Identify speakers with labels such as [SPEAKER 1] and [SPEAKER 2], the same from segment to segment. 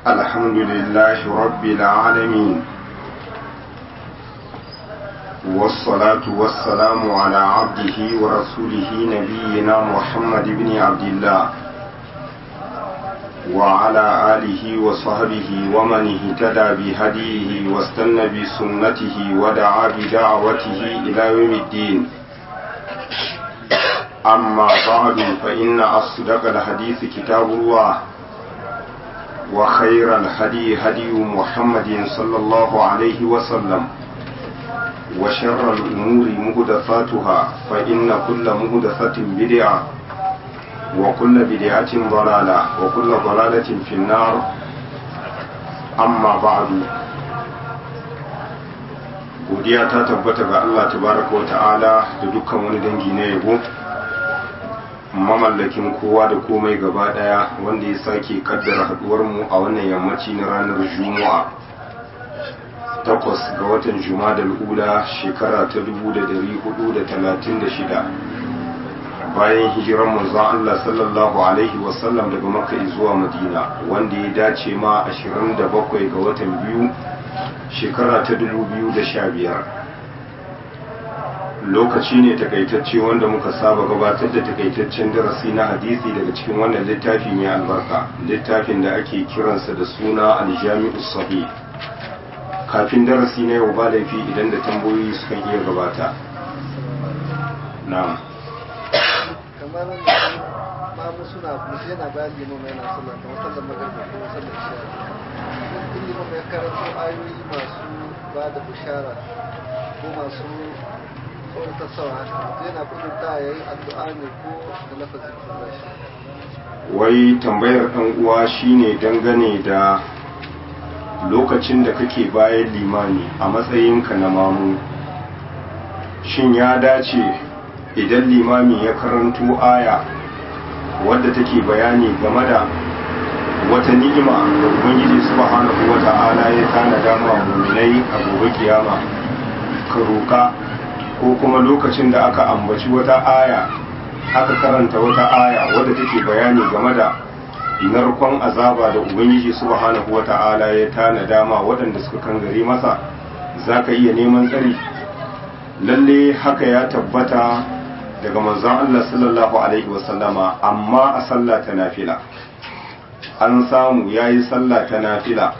[SPEAKER 1] الحمد لله رب العالمين والصلاة والسلام على عبده ورسوله نبينا محمد بن عبد الله وعلى آله وصحبه ومن اهتدى بهديه واستنى بسنته ودعا بدعوته إلى يوم الدين أما بعد فإن أصدق الحديث كتاب الله وخير الهدي هدي محمد صلى الله عليه وسلم وشر الأمور مهدفاتها فإن كل مهدفة بدعة وكل بدعة ضلالة وكل ضلالة في النار أما بعد godiya ta tabbata ga Allah tabaraka wa ta'ala da dukkan wani dangi na yabo mamallakin kowa da komai gaba daya wanda ya sake kaddara haduwar mu a wannan yammaci na ranar juma'a takwas ga watan juma'a ula shekara ta 1436 bayan hijiran manzon Allah sallallahu alaihi wasallam daga makka zuwa madina wanda ya dace ma 27 ga watan biyu shekara ta 2015 lokaci ne takaitacce wanda muka saba gabatar da takaitaccen darasi na hadisi daga cikin wannan littafi mai albarka littafin da ake kiransa da suna aljami'u sahih kafin darasi na yau ba laifi idan da tambayoyi sukan iya gabata na'am
[SPEAKER 2] kamar mamu suna mutu yana bayan limama yana sallah kamar sallar magarba ko sallar isha in limama ya karanto ayoyi masu ba da bushara ko masu tsawatarsawa haka mutu yana kudurta ya yi addu'a ne ko da lafazin farashi
[SPEAKER 1] wai tambayar ɗan uwa shine dangane da lokacin da kake bayan limani a matsayinka na mamu shin ya dace idan limami ya karanto aya wadda take bayani game da wata ni'ima da ubangiji subhanahu wata'ala ya tanada ma mu'minai a gobe kiyama ka roka ko kuma lokacin da aka ambaci wata aya aka karanta wata aya wadda take bayani game da narkon azaba da ubangiji subhanahu wata'ala ya tanada ma waɗanda suka kangare masa zaka iya neman tsari lalle haka ya tabbata daga manzon Allah sallallahu alaihi wasallama amma a sallah ta nafila an samu yayi sallah ta nafila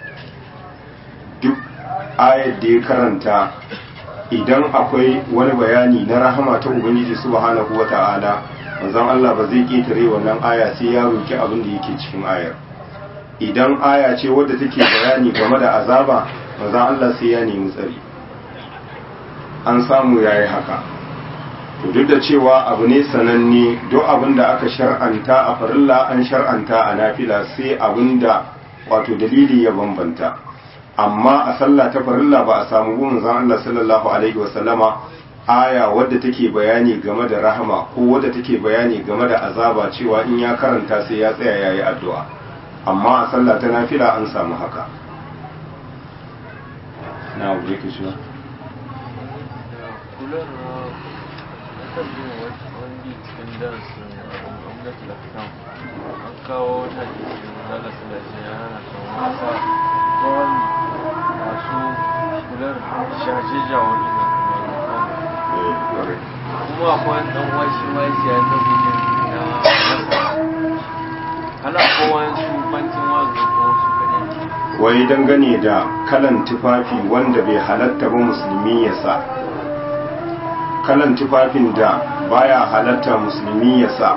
[SPEAKER 1] duk ayar da ya karanta idan akwai wani bayani na rahama ta ubangiji subhanahu wata'ala manzon Allah ba zai ketare wannan aya sai ya roki abin da yake cikin ayar idan aya ce wadda take bayani game da azaba manzon Allah sai ya nemi tsari an samu yayi haka to duk da cewa abu ne sananne duk abin da aka shar'anta a farilla an shar'anta a nafila sai abin da wato dalili ya bambanta amma a sallah ta farilla ba a samu gun zan Allah sallallahu alaihi wasallama aya wadda take bayani game da rahama ko wadda take bayani game da azaba cewa in ya karanta sai ya tsaya yayi addu'a amma a sallah ta nafila an samu haka na abu yake shi
[SPEAKER 3] kan yin wani cikin darasin gwamnati da kan an kawo wata jikin zala sulaje ya hana kan wasa gwani masu kular shaje jawon ina kuma akwai dan washi ma ya ta gudun na masa ana kowa su bankin wazo ko su kaɗai
[SPEAKER 1] wai dangane da kalan tufafi wanda bai halatta ba musulmi ya sa kalan tufafin da baya halatta musulmi ya sa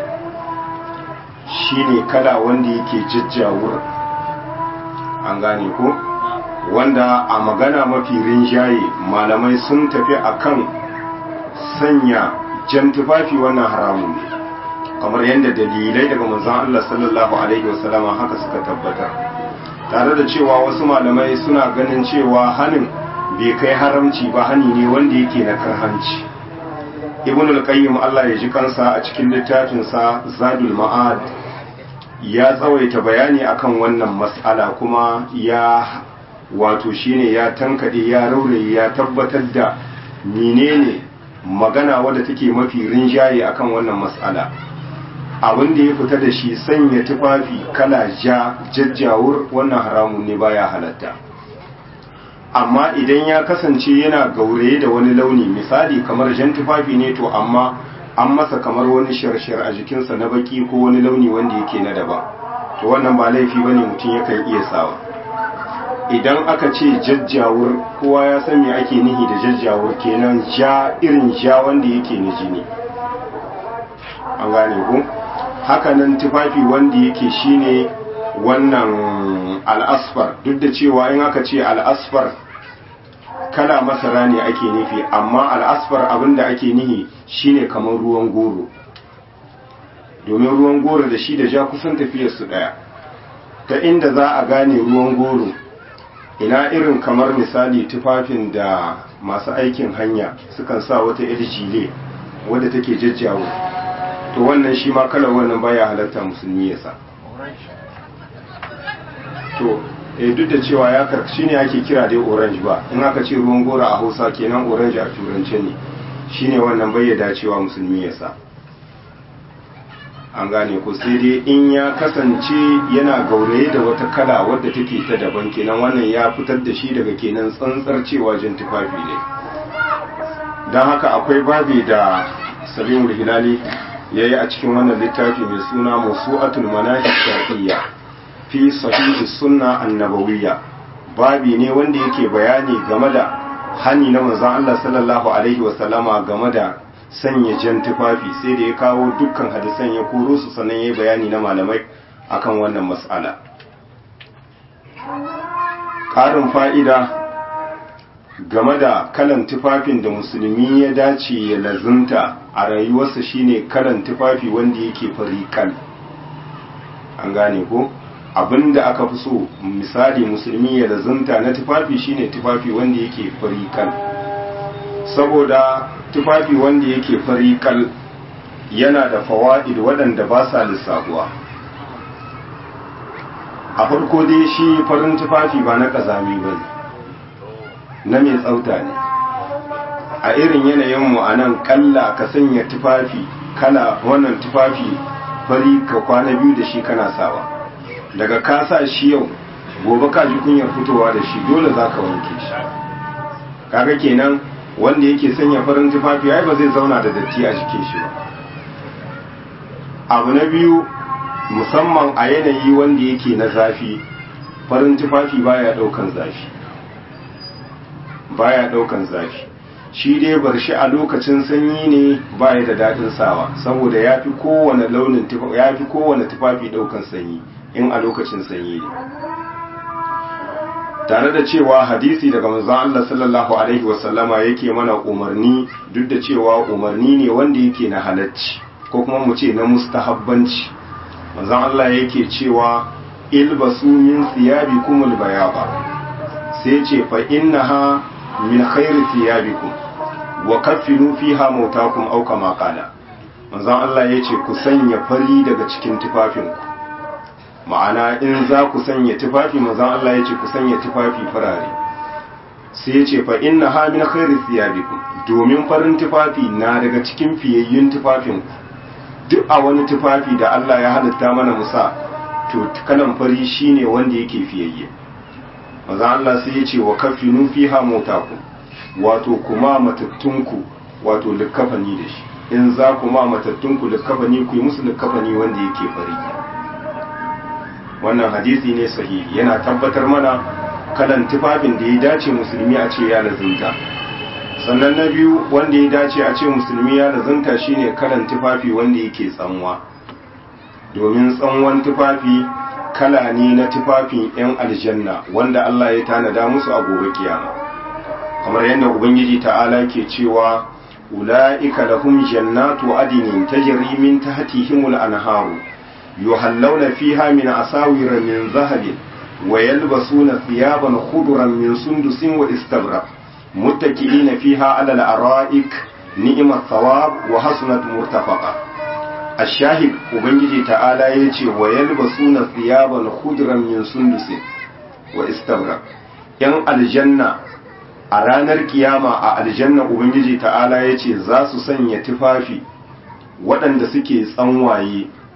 [SPEAKER 1] shine kala wanda yake jajjawur an gane ko wanda a magana mafi rinjaye malamai sun tafi akan sanya jan tufafi wannan haramun ne kamar yadda dalilai daga manzon Allah sallallahu alaihi wasallama haka suka tabbatar tare da cewa wasu malamai suna ganin cewa hanin bai kai haramci ba hani ne wanda yake na karhanci ibn al-qayyim Allah ya ji kansa a cikin littafinsa zadul ma'ad ya tsawaita bayani akan wannan mas'ala kuma ya wato shine ya tankade ya rauraye ya tabbatar da menene magana wadda take mafi rinjaye akan wannan mas'ala abin da ya fita da shi sanya tufafi kala ja jajjawur wannan haramun ne baya halatta amma idan ya kasance yana gauraye da wani launi misali kamar jan tufafi ne to amma an masa kamar wani shirshir a jikinsa na baki ko wani launi wanda yake na daban to wannan ba laifi bane mutum yakan iya sawa idan aka ce jajjawur kowa ya san me ake nihi da jajjawur kenan ja irin ja wanda yake na jini an gane ku hakanan tufafi wanda yake shine wannan al'asfar duk da cewa in aka ce al'asfar kala masara ne ake nufi amma al'asfar abinda ake nihi shine kamar ruwan goro domin ruwan goro da shi da ja kusan tafiyar su daya ta inda za a gane ruwan goro ina irin kamar misali tufafin da masu aikin hanya sukan sa wata yar jile wadda take jajjawo to wannan shi ma kalar wannan baya halatta musulmi ya sa to eh duk da cewa ya karkashi ne ake kira dai orange ba in aka ce ruwan gora a hausa kenan orange a turance ne shine wannan bai dacewa musulmi ya sa an gane ko sai dai in ya kasance yana gauraye da wata kala wadda take ta daban kenan wannan ya fitar da shi daga kenan tsantsar cewa jin tufafi ne don haka akwai babi da salimul hilali ya yi a cikin wannan littafi mai suna musu'atul manahij shar'iyya fi sahihi sunna annabawiyya babi ne wanda yake bayani game da hani na manzon Allah sallallahu alaihi wa sallama game da sanya jan tufafi sai da ya kawo dukkan hadisan ya koro su sannan ya bayani na malamai akan wannan mas'ala ƙarin fa'ida game da kalan tufafin da musulmi ya dace ya lazunta a rayuwarsa shine kalan tufafi wanda yake fariƙal an gane ko abinda aka fi so misali musulmi ya lazunta na tufafi shine tufafi wanda yake fariƙal saboda tufafi wanda yake fariƙal yana da fawa'id waɗanda ba sa lissafuwa a farko dai shi farin tufafi ba na ƙazami ba na mai tsauta ne a irin yanayinmu a nan ƙalla ka sanya tufafi kala wannan tufafi fari ka kwana biyu da shi kana sawa daga ka sa shi yau gobe ka ji kunyar fitowa da shi dole za ka wanke shi kaga kenan wanda yake sanya farin tufafi ai ba zai zauna da datti a jikin shi ba abu na biyu musamman a yanayi wanda yake na zafi farin tufafi baya daukan zafi baya daukan zafi shi dai bar shi a lokacin sanyi ne baya da dadin sawa saboda yafi kowane launin tufafi yafi kowane tufafi daukan sanyi in a lokacin sanyi ne tare da cewa hadisi daga manzon Allah sallallahu alaihi wasallama yake mana umarni duk da cewa umarni ne wanda yake na halacci ko kuma mu ce na mustahabbanci manzon Allah yake cewa ilbasu min thiyabikum albayaba sai ce fa innaha min khairi thiyabikum wa kaffinu fiha mautakum aw kama qala manzon Allah yace ku sanya fari daga cikin tufafinku ma'ana in za ku sanya tufafi manzon Allah yace ku sanya tufafi farare sai yace fa innaha min khairi thiyabikum domin farin tufafi na daga cikin fiyayyun tufafinku duk a wani tufafi da Allah ya halitta mana musa to kalan fari shine wanda yake fiyayye maza Allah sai ya ce wa kafinu fiha motaku wato kuma matattunku wato likkafani da shi in za ku ma matattunku likkafani ku yi musu likkafani wanda yake fari wannan hadisi ne sahihi yana tabbatar mana kalan tufafin da ya dace musulmi a ce ya lazimta sannan na biyu wanda ya dace a ce musulmi ya lazanta shine kalan tufafi wanda yake tsanwa domin tsanwan tufafi kala ne na tufafin 'yan aljanna wanda Allah ya tanada musu a gobe kiyama kamar yadda ubangiji ta'ala ke cewa ula'ika lahum jannatu adinin tajri min tahtihimul anharu yuhallawna fiha min asawira min zahabin wa yalbasuna thiyaban khudran min sundusin wa istabrak متكئين فيها على الأرائك نعم الثواب وحسنت مرتفقة الشاهد وبنجي تعالى يتي ويلبسون ثيابا خضرا من سندس واستبرق yan aljanna a ranar kiyama a aljanna ubangiji ta'ala ya ce za su sanya tufafi waɗanda suke tsanwaye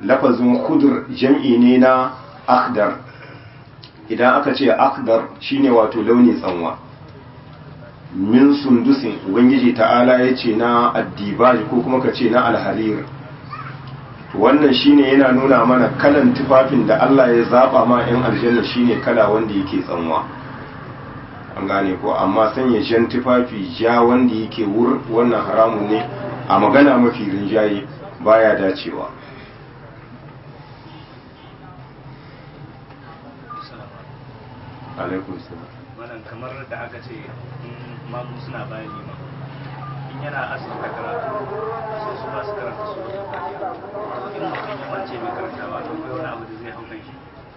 [SPEAKER 1] lafazin khudr jam'i ne na akhdar idan aka ce akhdar shine wato launi tsanwa min sundusin ubangiji ta'ala ya ce na addibaji ko kuma ka ce na alharir wannan shine yana nuna mana kalan tufafin da Allah ya zaba ma 'yan aljanna shine kala wanda yake tsanwa an gane ko amma sanya jan tufafi ja wanda yake wur wannan haramun ne a magana mafi rinjaye baya dacewa alaikum salam
[SPEAKER 4] wannan kamar da aka ce in mamu suna bayan liman in yana asibita karatu sai su ba su karanta su wajen fatiha in mutum ya wance mai karantawa to kai wani abu da zai hau kan shi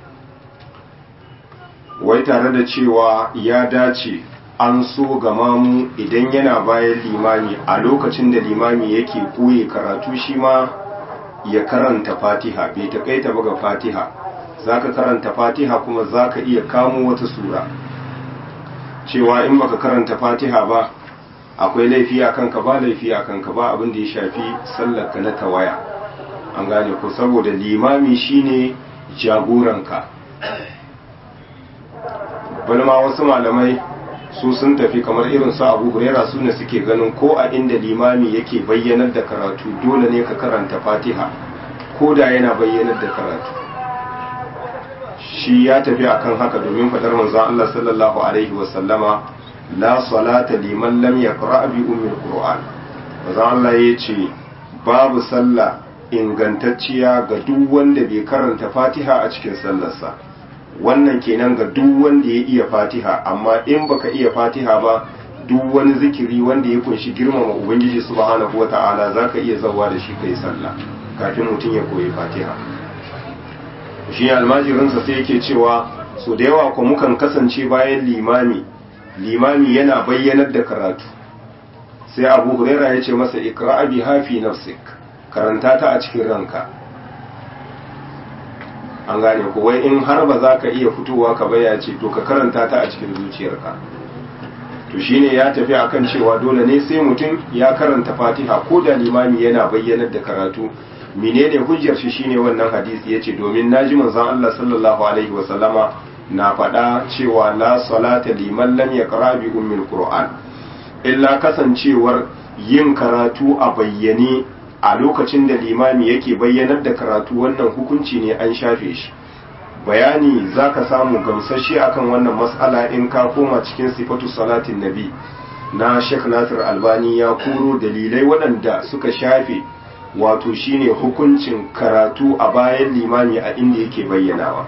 [SPEAKER 1] wai tare da cewa ya dace an so ga mamu idan yana bayan limami a lokacin da limami yake koye karatu shi ma ya karanta fatiha bai takaita ba ga fatiha zaka karanta fatiha kuma zaka iya kamo wata sura cewa in baka karanta fatiha ba akwai laifi a kanka ba laifi a kanka ba abin da ya shafi sallarka na tawaya an gane ko saboda limami shine jagoranka bani ma wasu malamai su sun tafi kamar irin su abu hurera su ne suke ganin ko a inda limami yake bayyanar da karatu dole ne ka karanta fatiha ko da yana bayyanar da karatu shi ya tafi akan haka domin fadar manzon Allah sallallahu alaihi wasallama la salata liman lam yaqra bi ummil qur'an manzon Allah yace babu sallah ingantacciya ga duk wanda bai karanta fatiha a cikin sallarsa wannan kenan ga duk wanda ya iya fatiha amma in baka iya fatiha ba duk wani zikiri wanda ya kunshi girmama ubangiji subhanahu wata'ala zaka iya zawa da shi kai sallah kafin mutum ya koyi fatiha shi almajirinsa sai yake cewa so da yawa ko mukan kasance bayan limami limami yana bayyanar da karatu sai abu huraira ya ce masa ikra'a bi hafi nafsik karanta ta a cikin ranka an gane ko wai in har ba za ka iya fitowa ka baya ce to ka karanta ta a cikin zuciyarka to shine ya tafi akan cewa dole ne sai mutum ya karanta fatiha ko da limami yana bayyanar da karatu menene hujjar shi shine wannan hadisi yace domin naji manzon Allah sallallahu alaihi wasallama na faɗa cewa la salata liman lam yaqra bi ummil qur'an illa kasancewar yin karatu a bayyane a lokacin da limami yake bayyanar da karatu wannan hukunci ne an shafe shi bayani zaka samu gamsashe akan wannan mas'ala in ka koma cikin sifatu salatin nabi na Sheikh Nasir Albani ya kuro dalilai waɗanda suka shafe wato shine hukuncin karatu a bayan limami a inda yake bayyanawa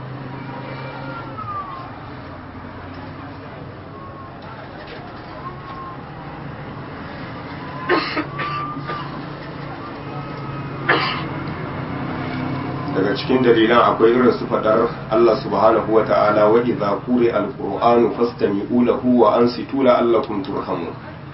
[SPEAKER 1] daga cikin dalilan akwai irin su fadar Allah subhanahu wa ta'ala wa idza quri al-qur'anu fastami'u lahu wa ansitu la'allakum turhamun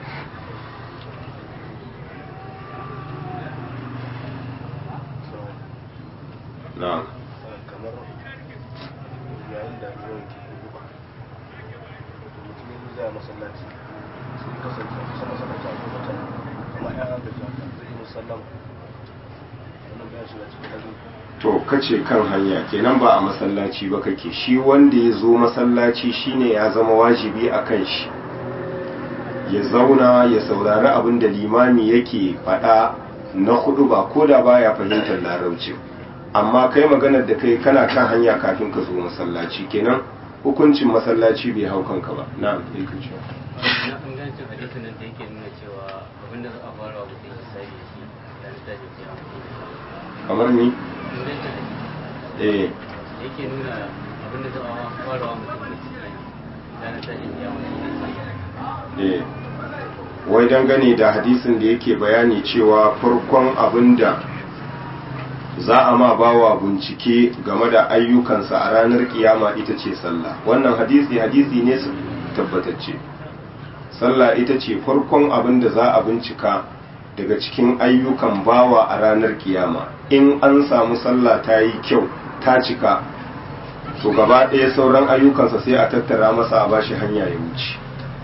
[SPEAKER 1] na'am
[SPEAKER 5] kamar yayin da ruwan ke guba to mutum ya zai masallaci sun kasance a kusa masallaci a kuma can kuma ya haka ji haka zai yi musallama wannan ya shiga cikin hajji
[SPEAKER 1] to kace kan hanya kenan ba a masallaci ba kake shi wanda ya zo masallaci shine ya zama wajibi a kan shi ya zauna ya saurari abin da limami yake faɗa na hudu ba ko da baya fahimtar larabci amma kai maganar da kai kana kan hanya kafin ka zo masallaci kenan hukuncin masallaci bai hau kanka ba na'am sai ka ce
[SPEAKER 6] na ingancin hadisin nan da yake nuna cewa abinda za a fara wa mutum ya sai da shi da ta ce ce
[SPEAKER 1] kamar ni
[SPEAKER 6] ingancin hadisi
[SPEAKER 1] eh
[SPEAKER 6] da yake nuna abinda za a fara wa mutum ya sai da ta ce ce
[SPEAKER 1] eh wai dangane da hadisin da yake bayani cewa farkon abin da za a ma bawa bincike game da ayyukansa a ranar kiyama ita ce sallah wannan hadisi hadisi ne su tabbatacce sallah ita ce farkon abin da za a bincika daga cikin ayyukan bawa a ranar kiyama in an samu sallah ta yi kyau ta cika to gaba ɗaya sauran ayyukansa sai a tattara masa a bashi hanya ya wuce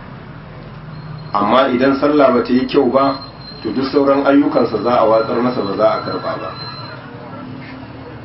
[SPEAKER 1] amma idan sallah ba ta yi kyau ba to duk sauran ayyukansa za a watsar masa ba za a karba ba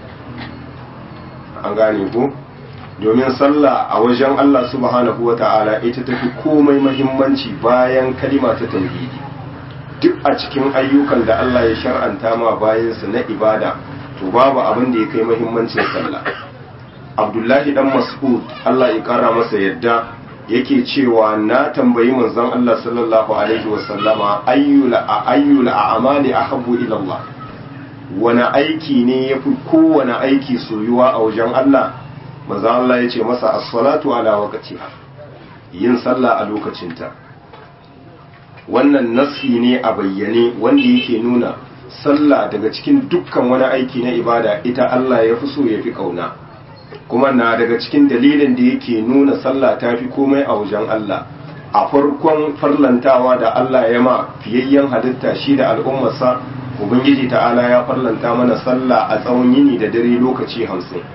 [SPEAKER 1] an gane ko domin sallah a wajen Allah subhanahu wata'ala ita tafi komai mahimmanci bayan kalima ta tauhidi duk a cikin ayyukan da Allah ya shar'anta ma bayansa na ibada to babu abin da ya kai mahimmancin sallah Abdullahi dan Mas'ud Allah ya kara masa yadda yake cewa na tambayi manzon Allah sallallahu alaihi wasallama ayyul ayyul a'mali ahabbu ila Allah wani aiki ne yafi kowane aiki soyuwa a wajen Allah manzon Allah yace masa as-salatu ala waqtiha yin sallah a lokacinta wannan nasi ne a bayyane wanda yake nuna sallah daga cikin dukkan wani aiki na ibada ita Allah ya fi so ya fi kauna kuma na daga cikin dalilin da yake nuna sallah ta fi komai a wajen Allah a farkon farlantawa da Allah ya ma fiyayyen halitta shi da al'ummarsa ubangiji ta'ala ya farlanta mana sallah a tsawon yini da dare lokaci hamsin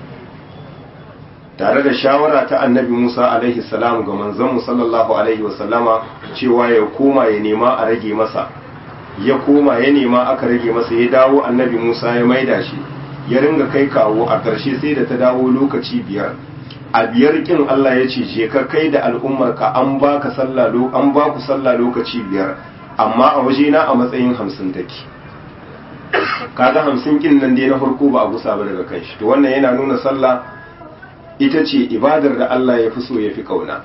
[SPEAKER 1] tare da shawara ta annabi musa alaihi salam ga manzanmu sallallahu alaihi wasallama cewa ya koma ya nema a rage masa ya koma ya nema aka rage masa ya dawo annabi musa ya maida shi ya ringa kai kawo a ƙarshe sai da ta dawo lokaci biyar a biyar kin Allah ya ce je ka kai da al'ummarka an baka sallah an ba ku sallah lokaci biyar amma a waje na a matsayin hamsin take kaga hamsin kin nan dai na farko ba a gusa ba daga kai shi to wannan yana nuna sallah ita ce ibadar da Allah ya fi so ya fi kauna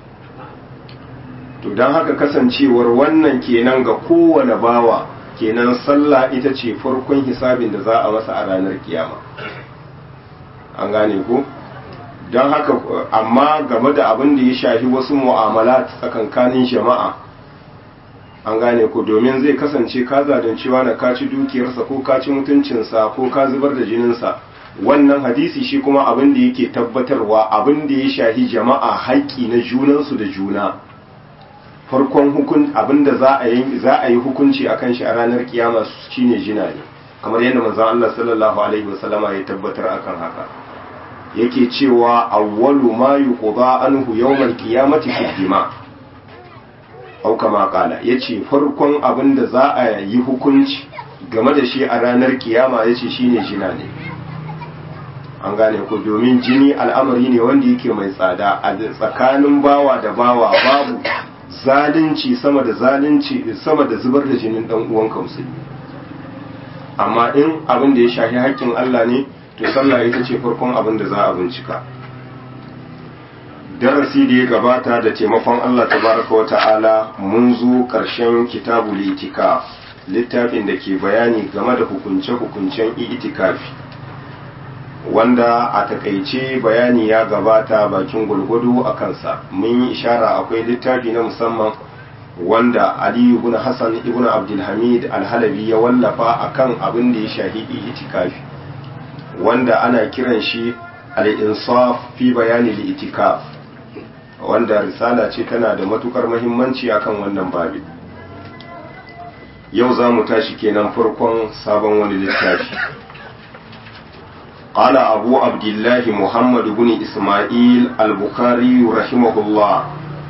[SPEAKER 1] to don haka kasancewar wannan kenan ga kowane bawa kenan sallah ita ce farkon hisabin da za a masa a ranar kiyama an gane ko don haka amma game da abin da ya shafi wasu mu'amala tsakankanin jama'a an gane ko domin zai kasance ka zadancewa na kaci dukiyarsa ko kaci mutuncinsa ko ka zubar da jininsa wannan hadisi shi kuma abin da yake tabbatarwa abin da ya shafi jama'a haƙƙi na junansu da juna farkon hukun abinda za a yi za a yi hukunci akan shi a ranar kiyama shine jina ne kamar yadda manzon Allah sallallahu alaihi wasallama ya tabbatar akan haka yake cewa awwalu ma yuqda anhu yawmal qiyamati fi dima au kama kala yace farkon abinda za a yi hukunci game da shi a ranar kiyama yace shine jina ne an gane ko domin jini al'amari ne wanda yake mai tsada a tsakanin bawa da bawa babu zalunci sama da zalunci sama da zubar da jinin dan uwanka musulmi amma in abin da ya shafi haƙƙin Allah ne to sallah ita ce farkon abin da za a bincika darasi da ya gabata da taimakon Allah tabaraka wa ta'ala mun zo ƙarshen kitabul itikaf littafin da ke bayani game da hukunce-hukuncen itikafi wanda a takaice bayani ya gabata bakin gulgudu a kansa mun yi ishara akwai littafi na musamman wanda aliyu ibn hassan ibn abdulhamid alhalabi ya wallafa akan abin da ya shahi itikafi wanda ana kiran shi al-insaf fi bayani itikaf wanda risala ce tana da matukar muhimmanci akan wannan babi yau za mu tashi kenan farkon sabon wani littafi قال أبو عبد الله محمد بن إسماعيل البخاري رحمه الله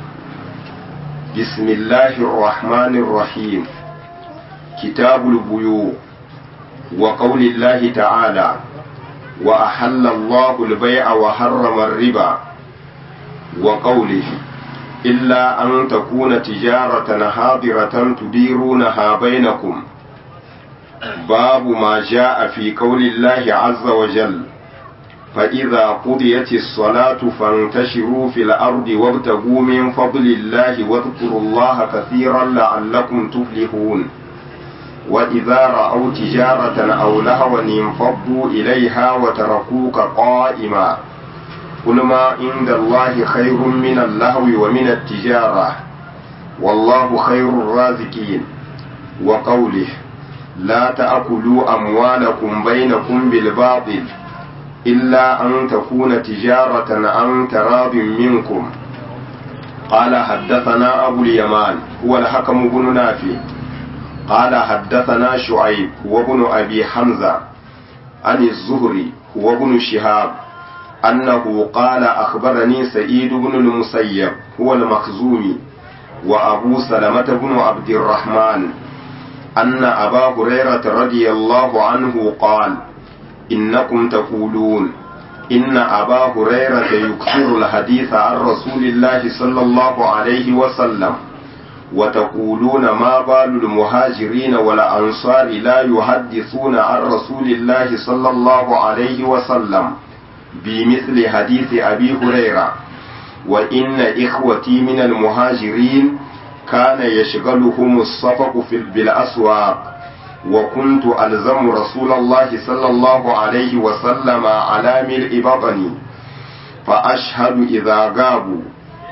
[SPEAKER 1] بسم الله الرحمن الرحيم كتاب البيوع وقول الله تعالى وأحل الله البيع وحرم الربا وقوله إلا أن تكون تجارة حاضرة تديرونها بينكم باب ما جاء في قول الله عز وجل فإذا قضيت الصلاة فانتشروا في الأرض وابتغوا من فضل الله واذكروا الله كثيرا لعلكم تفلحون وإذا رأوا تجارة أو لهوا انفضوا إليها وتركوك قائما قل ما عند الله خير من اللهو ومن التجارة والله خير الرازقين وقوله لا تأكلوا أموالكم بينكم بالباطل إلا أن تكون تجارة عن تراض منكم قال حدثنا أبو اليمان هو الحكم بن نافع قال حدثنا شعيب هو ابن أبي حمزة عن الزهري هو ابن شهاب أنه قال أخبرني سعيد بن المسيب هو المخزومي وأبو سلمة بن عبد الرحمن أن أبا هريرة رضي الله عنه قال إنكم تقولون إن أبا هريرة يكثر الحديث عن رسول الله صلى الله عليه وسلم وتقولون ما بال المهاجرين والأنصار لا يحدثون عن رسول الله صلى الله عليه وسلم بمثل حديث أبي هريرة وإن إخوتي من المهاجرين كان يشغلهم الصفق في بالأسواق وكنت ألزم رسول الله صلى الله عليه وسلم على ملء بطني فأشهد إذا غابوا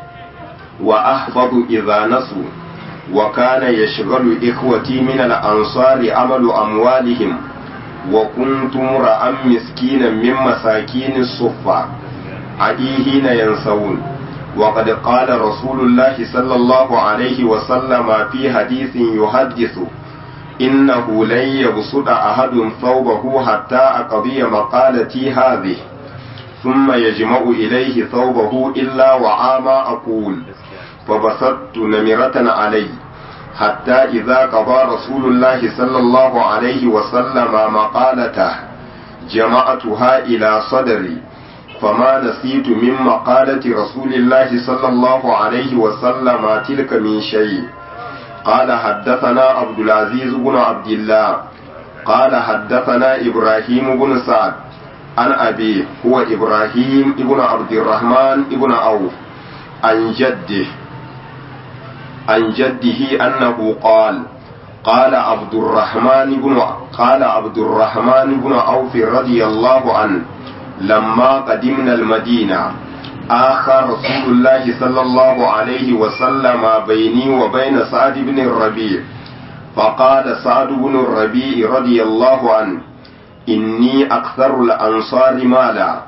[SPEAKER 1] وأحفظ إذا نسوا وكان يشغل إخوتي من الأنصار عمل أموالهم وكنت امرأ مسكينا من مساكين الصفة عديهين ينسون وقد قال رسول الله صلى الله عليه وسلم في حديث يحدث إنه لن يبسط أحد ثوبه حتى أقضي مقالتي هذه ثم يجمع إليه ثوبه إلا وعاما أقول فبسطت نمرة علي حتى إذا قضى رسول الله صلى الله عليه وسلم مقالته جمعتها إلى صدري فما نسيت من مقالة رسول الله صلى الله عليه وسلم تلك من شيء قال حدثنا عبد العزيز بن عبد الله قال حدثنا إبراهيم بن سعد عن أبيه هو إبراهيم بن عبد الرحمن بن عوف عن جده عن جده أنه قال قال عبد الرحمن بن قال عبد الرحمن بن عوف رضي الله عنه لما قدمنا المدينة آخى رسول الله صلى الله عليه وسلم بيني وبين سعد بن الربيع فقال سعد بن الربيع رضي الله عنه إني أكثر الأنصار مالا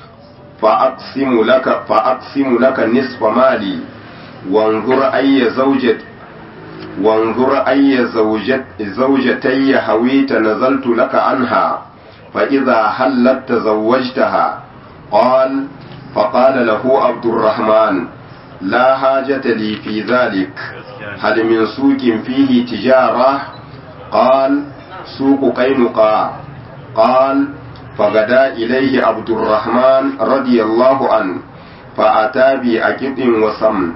[SPEAKER 1] فأقسم لك فأقسم لك نصف مالي وانظر أي زوجة وانظر أي زوجت زوجتي هويت نزلت لك عنها فإذا حلت تزوجتها قال فقال له عبد الرحمن لا حاجة لي في ذلك هل من سوق فيه تجارة قال سوق قينقاع قال فغدا إليه عبد الرحمن رضي الله عنه فأتى بأكد وسمن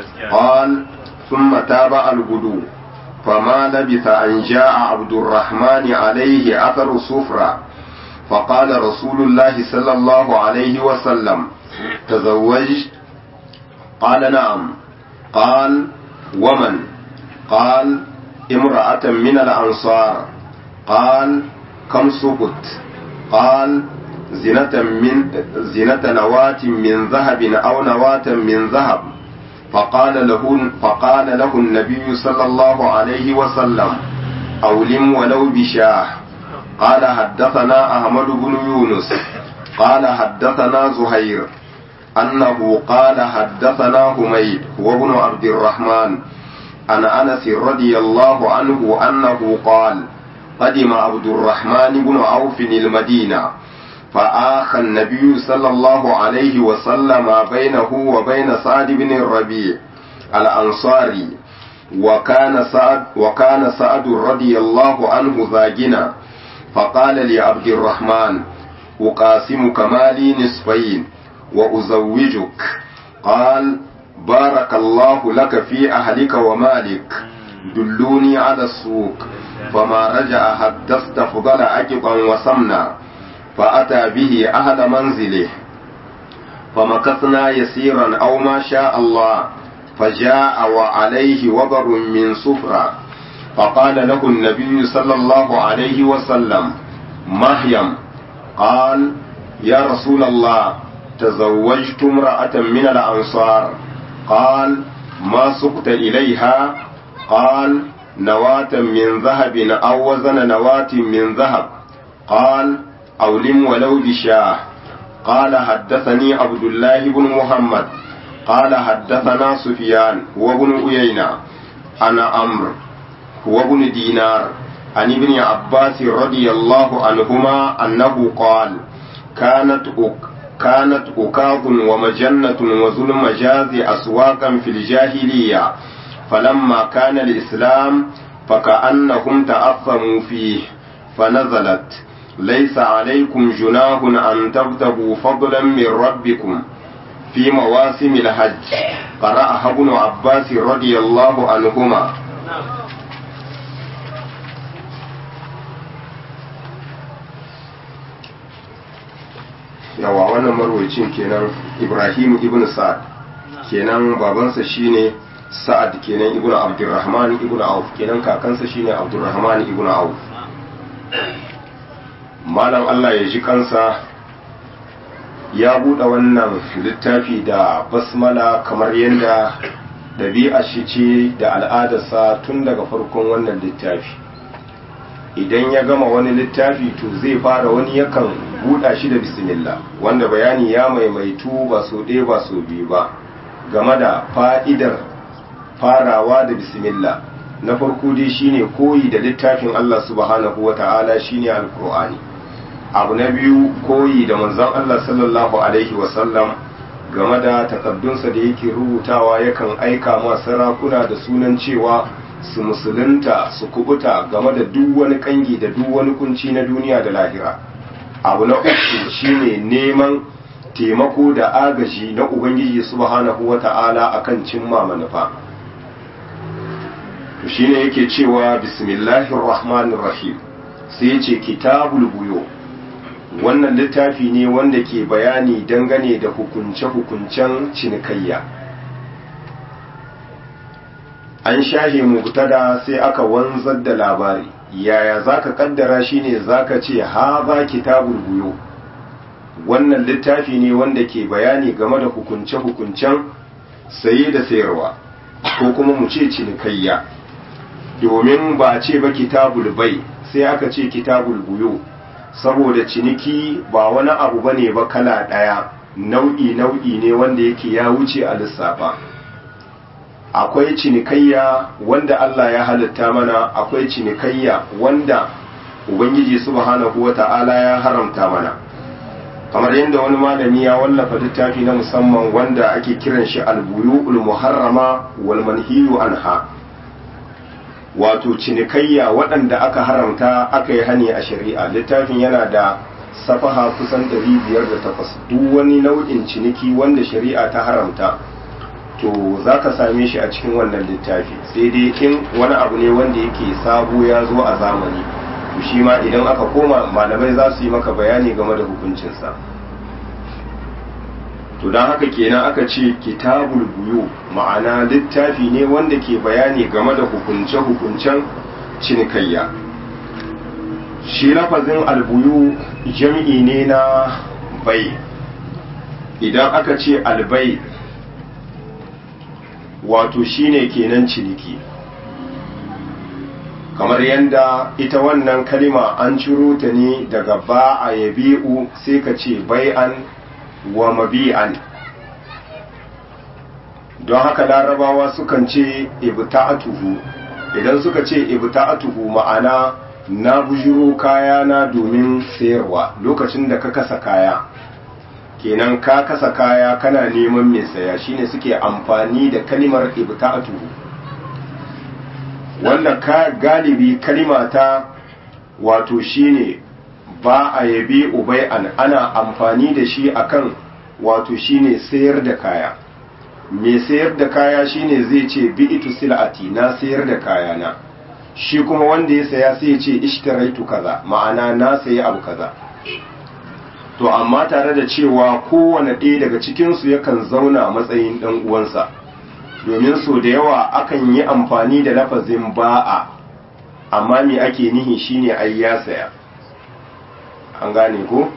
[SPEAKER 1] قال ثم تابع الغدو فما لبث أن جاء عبد الرحمن عليه أثر صفرة فقال رسول الله صلى الله عليه وسلم تزوجت قال نعم قال ومن قال امرأة من الأنصار قال كم سقط قال زنة من زنة نواة من ذهب أو نواة من ذهب فقال له فقال له النبي صلى الله عليه وسلم أولم ولو بشاه قال حدثنا أحمد بن يونس قال حدثنا زهير أنه قال حدثنا حميد وابن عبد الرحمن عن أنس رضي الله عنه أنه قال قدم عبد الرحمن بن عوف المدينة فآخى النبي صلى الله عليه وسلم بينه وبين سعد بن الربيع الأنصاري وكان سعد وكان سعد رضي الله عنه ذاجنا فقال لعبد الرحمن أقاسمك مالي نصفين وأزوجك قال بارك الله لك في أهلك ومالك دلوني على السوق فما رجع حتى استفضل عقبا وسمنا فأتى به أهل منزله فمكثنا يسيرا أو ما شاء الله فجاء وعليه وبر من صفرة فقال له النبي صلى الله عليه وسلم مهيم قال يا رسول الله تزوجت امرأة من الأنصار قال ما سقت إليها قال نواة من ذهب أو وزن نواة من ذهب قال أولم ولو بشاه قال حدثني عبد الله بن محمد قال حدثنا سفيان وابن أيينة أنا أمر وابن دينار عن ابن عباس رضي الله عنهما أنه قال كانت أك كانت أكاظ ومجنة وذو المجاز أسواقا في الجاهلية فلما كان الإسلام فكأنهم تأثموا فيه فنزلت ليس عليكم جناح أن تبتغوا فضلا من ربكم في مواسم الحج قرأها ابن عباس رضي الله عنهما yawa wannan marwacin kenan ibrahim ibn sa'ad kenan babansa shine sa'ad kenan ibn abdurrahman ibn auf kenan kakansa shine abdurrahman ibn auf malam Allah ya ji kansa ya buɗe wannan littafi da basmala kamar yadda ɗabi'a shi ce da al'adarsa tun daga farkon wannan littafi idan ya gama wani littafi to zai fara wani yakan buɗa shi da bismillah wanda bayani ya maimaitu ba so ɗaya ba so biyu ba game da fa'idar farawa da bismillah na farko dai shine koyi da littafin Allah subhanahu wa ta'ala shine alkur'ani abu na biyu koyi da manzon Allah sallallahu alaihi wasallam game da takaddunsa da yake rubutawa yakan aika ma sarakuna da sunan cewa su musulunta su kubuta game da duk wani kangi da duk wani kunci na duniya da lahira abu na uku shine neman taimako da agaji na ubangiji subhanahu wata'ala akan cimma manufa to shine yake cewa bismillahir rahmanir rahim sai ce kitabul buyo wannan littafi ne wanda ke bayani dangane da hukunce-hukuncen cinikayya an shahe mubtada sai aka wanzar da labari yaya zaka kaddara shine zaka ce ha ba kitabul buyo wannan littafi ne wanda ke bayani game da hukunce-hukuncen saye da sayarwa ko kuma mu ce cinikayya domin ba ce ba kitabul bai sai aka ce kitabul buyo saboda ciniki ba wani abu bane ba kala ɗaya nau'i nau'i ne wanda yake ya wuce a lissafa akwai cinikayya wanda Allah ya halitta mana akwai cinikayya wanda ubangiji subhanahu wata'ala ya haramta mana kamar yadda wani malami ya wallafa littafi na musamman wanda ake kiran shi albuyu'ul muharrama wal manhiyu anha wato cinikayya waɗanda aka haramta aka yi hani a shari'a littafin yana da safaha kusan 508 duk wani nau'in ciniki wanda shari'a ta haramta to za ka same shi a cikin wannan littafi sai dai in wani abu ne wanda yake sabo ya zo a zamani to shi ma idan aka koma malamai za su yi maka bayani game da hukuncinsa to don haka kenan aka ce kitabul buyu ma'ana littafi ne wanda ke bayani game da hukunce-hukuncen cinikayya shi lafazin albuyu jam'i ne na bai idan aka ce albai wato shine kenan ciniki kamar yadda ita wannan kalima an ciro ta ne daga ba a yabi'u sai ka ce bai'an wa mabi'an don haka larabawa sukan ce ibta'atuhu idan suka ce ibta'atuhu ma'ana na bujiro kaya na domin sayarwa lokacin da ka kasa kaya kenan ka kasa kaya kana neman mai saya shine suke amfani da kalimar ibta'atuhu wanda ka galibi kalima ta wato shine ba a yabi ubai'an ana amfani da shi akan wato shine sayar da kaya mai sayar da kaya shine zai ce bi'itu sil'ati na sayar da kaya na shi kuma wanda ya saya sai ya ce ishtaraitu kaza ma'ana na sayi abu kaza to amma tare da cewa kowane ɗaya daga cikinsu yakan zauna matsayin ɗan uwansa domin so da yawa akan yi amfani da lafazin ba'a amma me ake nihi shine ai ya saya an gane ko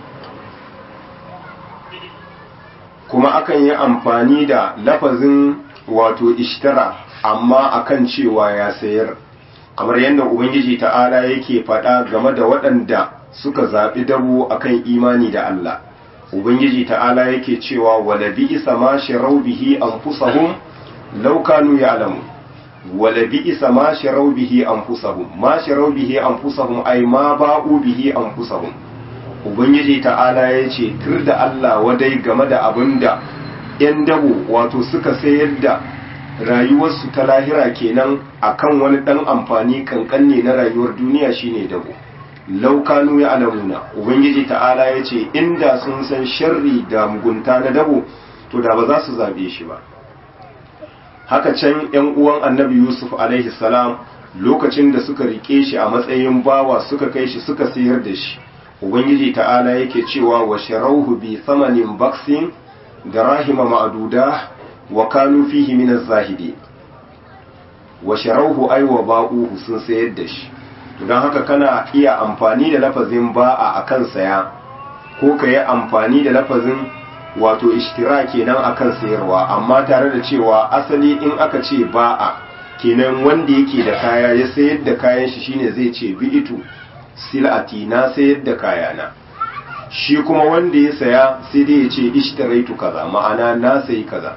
[SPEAKER 1] kuma akan yi amfani da lafazin wato ishtara amma akan cewa ya sayar kamar yadda ubangiji ta'ala yake faɗa game da waɗanda suka zaɓi dabo akan imani da Allah ubangiji ta'ala yake cewa wala bi'sa ma sharau bihi anfusahum law kanu ya'lamun wala bi'sa ma sharau bihi anfusahum ma sharau bihi anfusahum ay ma ba'u bihi anfusahum ubangiji ta'ala ya ce tur da Allah wadai game da abin da 'yan dabo wato suka sayar da rayuwarsu ta lahira kenan akan wani ɗan amfani kankan ne na rayuwar duniya shine dabo laukanu ya alamuna ubangiji ta'ala ya ce inda sun san sharri da mugunta na dabo to da ba za su zabe shi ba haka can yan uwan annabi yusuf alaihi salam lokacin da suka rike shi a matsayin bawa suka kai shi suka sayar da shi ubangiji ta'ala yake cewa wa sharauhu bi thamanin baksin da rahima ma'aduda wa kanu fihi min az-zahidi wa sharauhu ay wa ba'uhu sun sayar da shi to dan haka kana iya amfani da lafazin ba'a akan saya ko ka yi amfani da lafazin wato ishtira kenan akan sayarwa amma tare da cewa asali in aka ce ba'a kenan wanda yake da kaya ya sayar da kayan shi shine zai ce bi'itu silati na sayar da kayana shi kuma wanda ya saya sai dai ya ce ishtaraitu kaza ma'ana na sayi kaza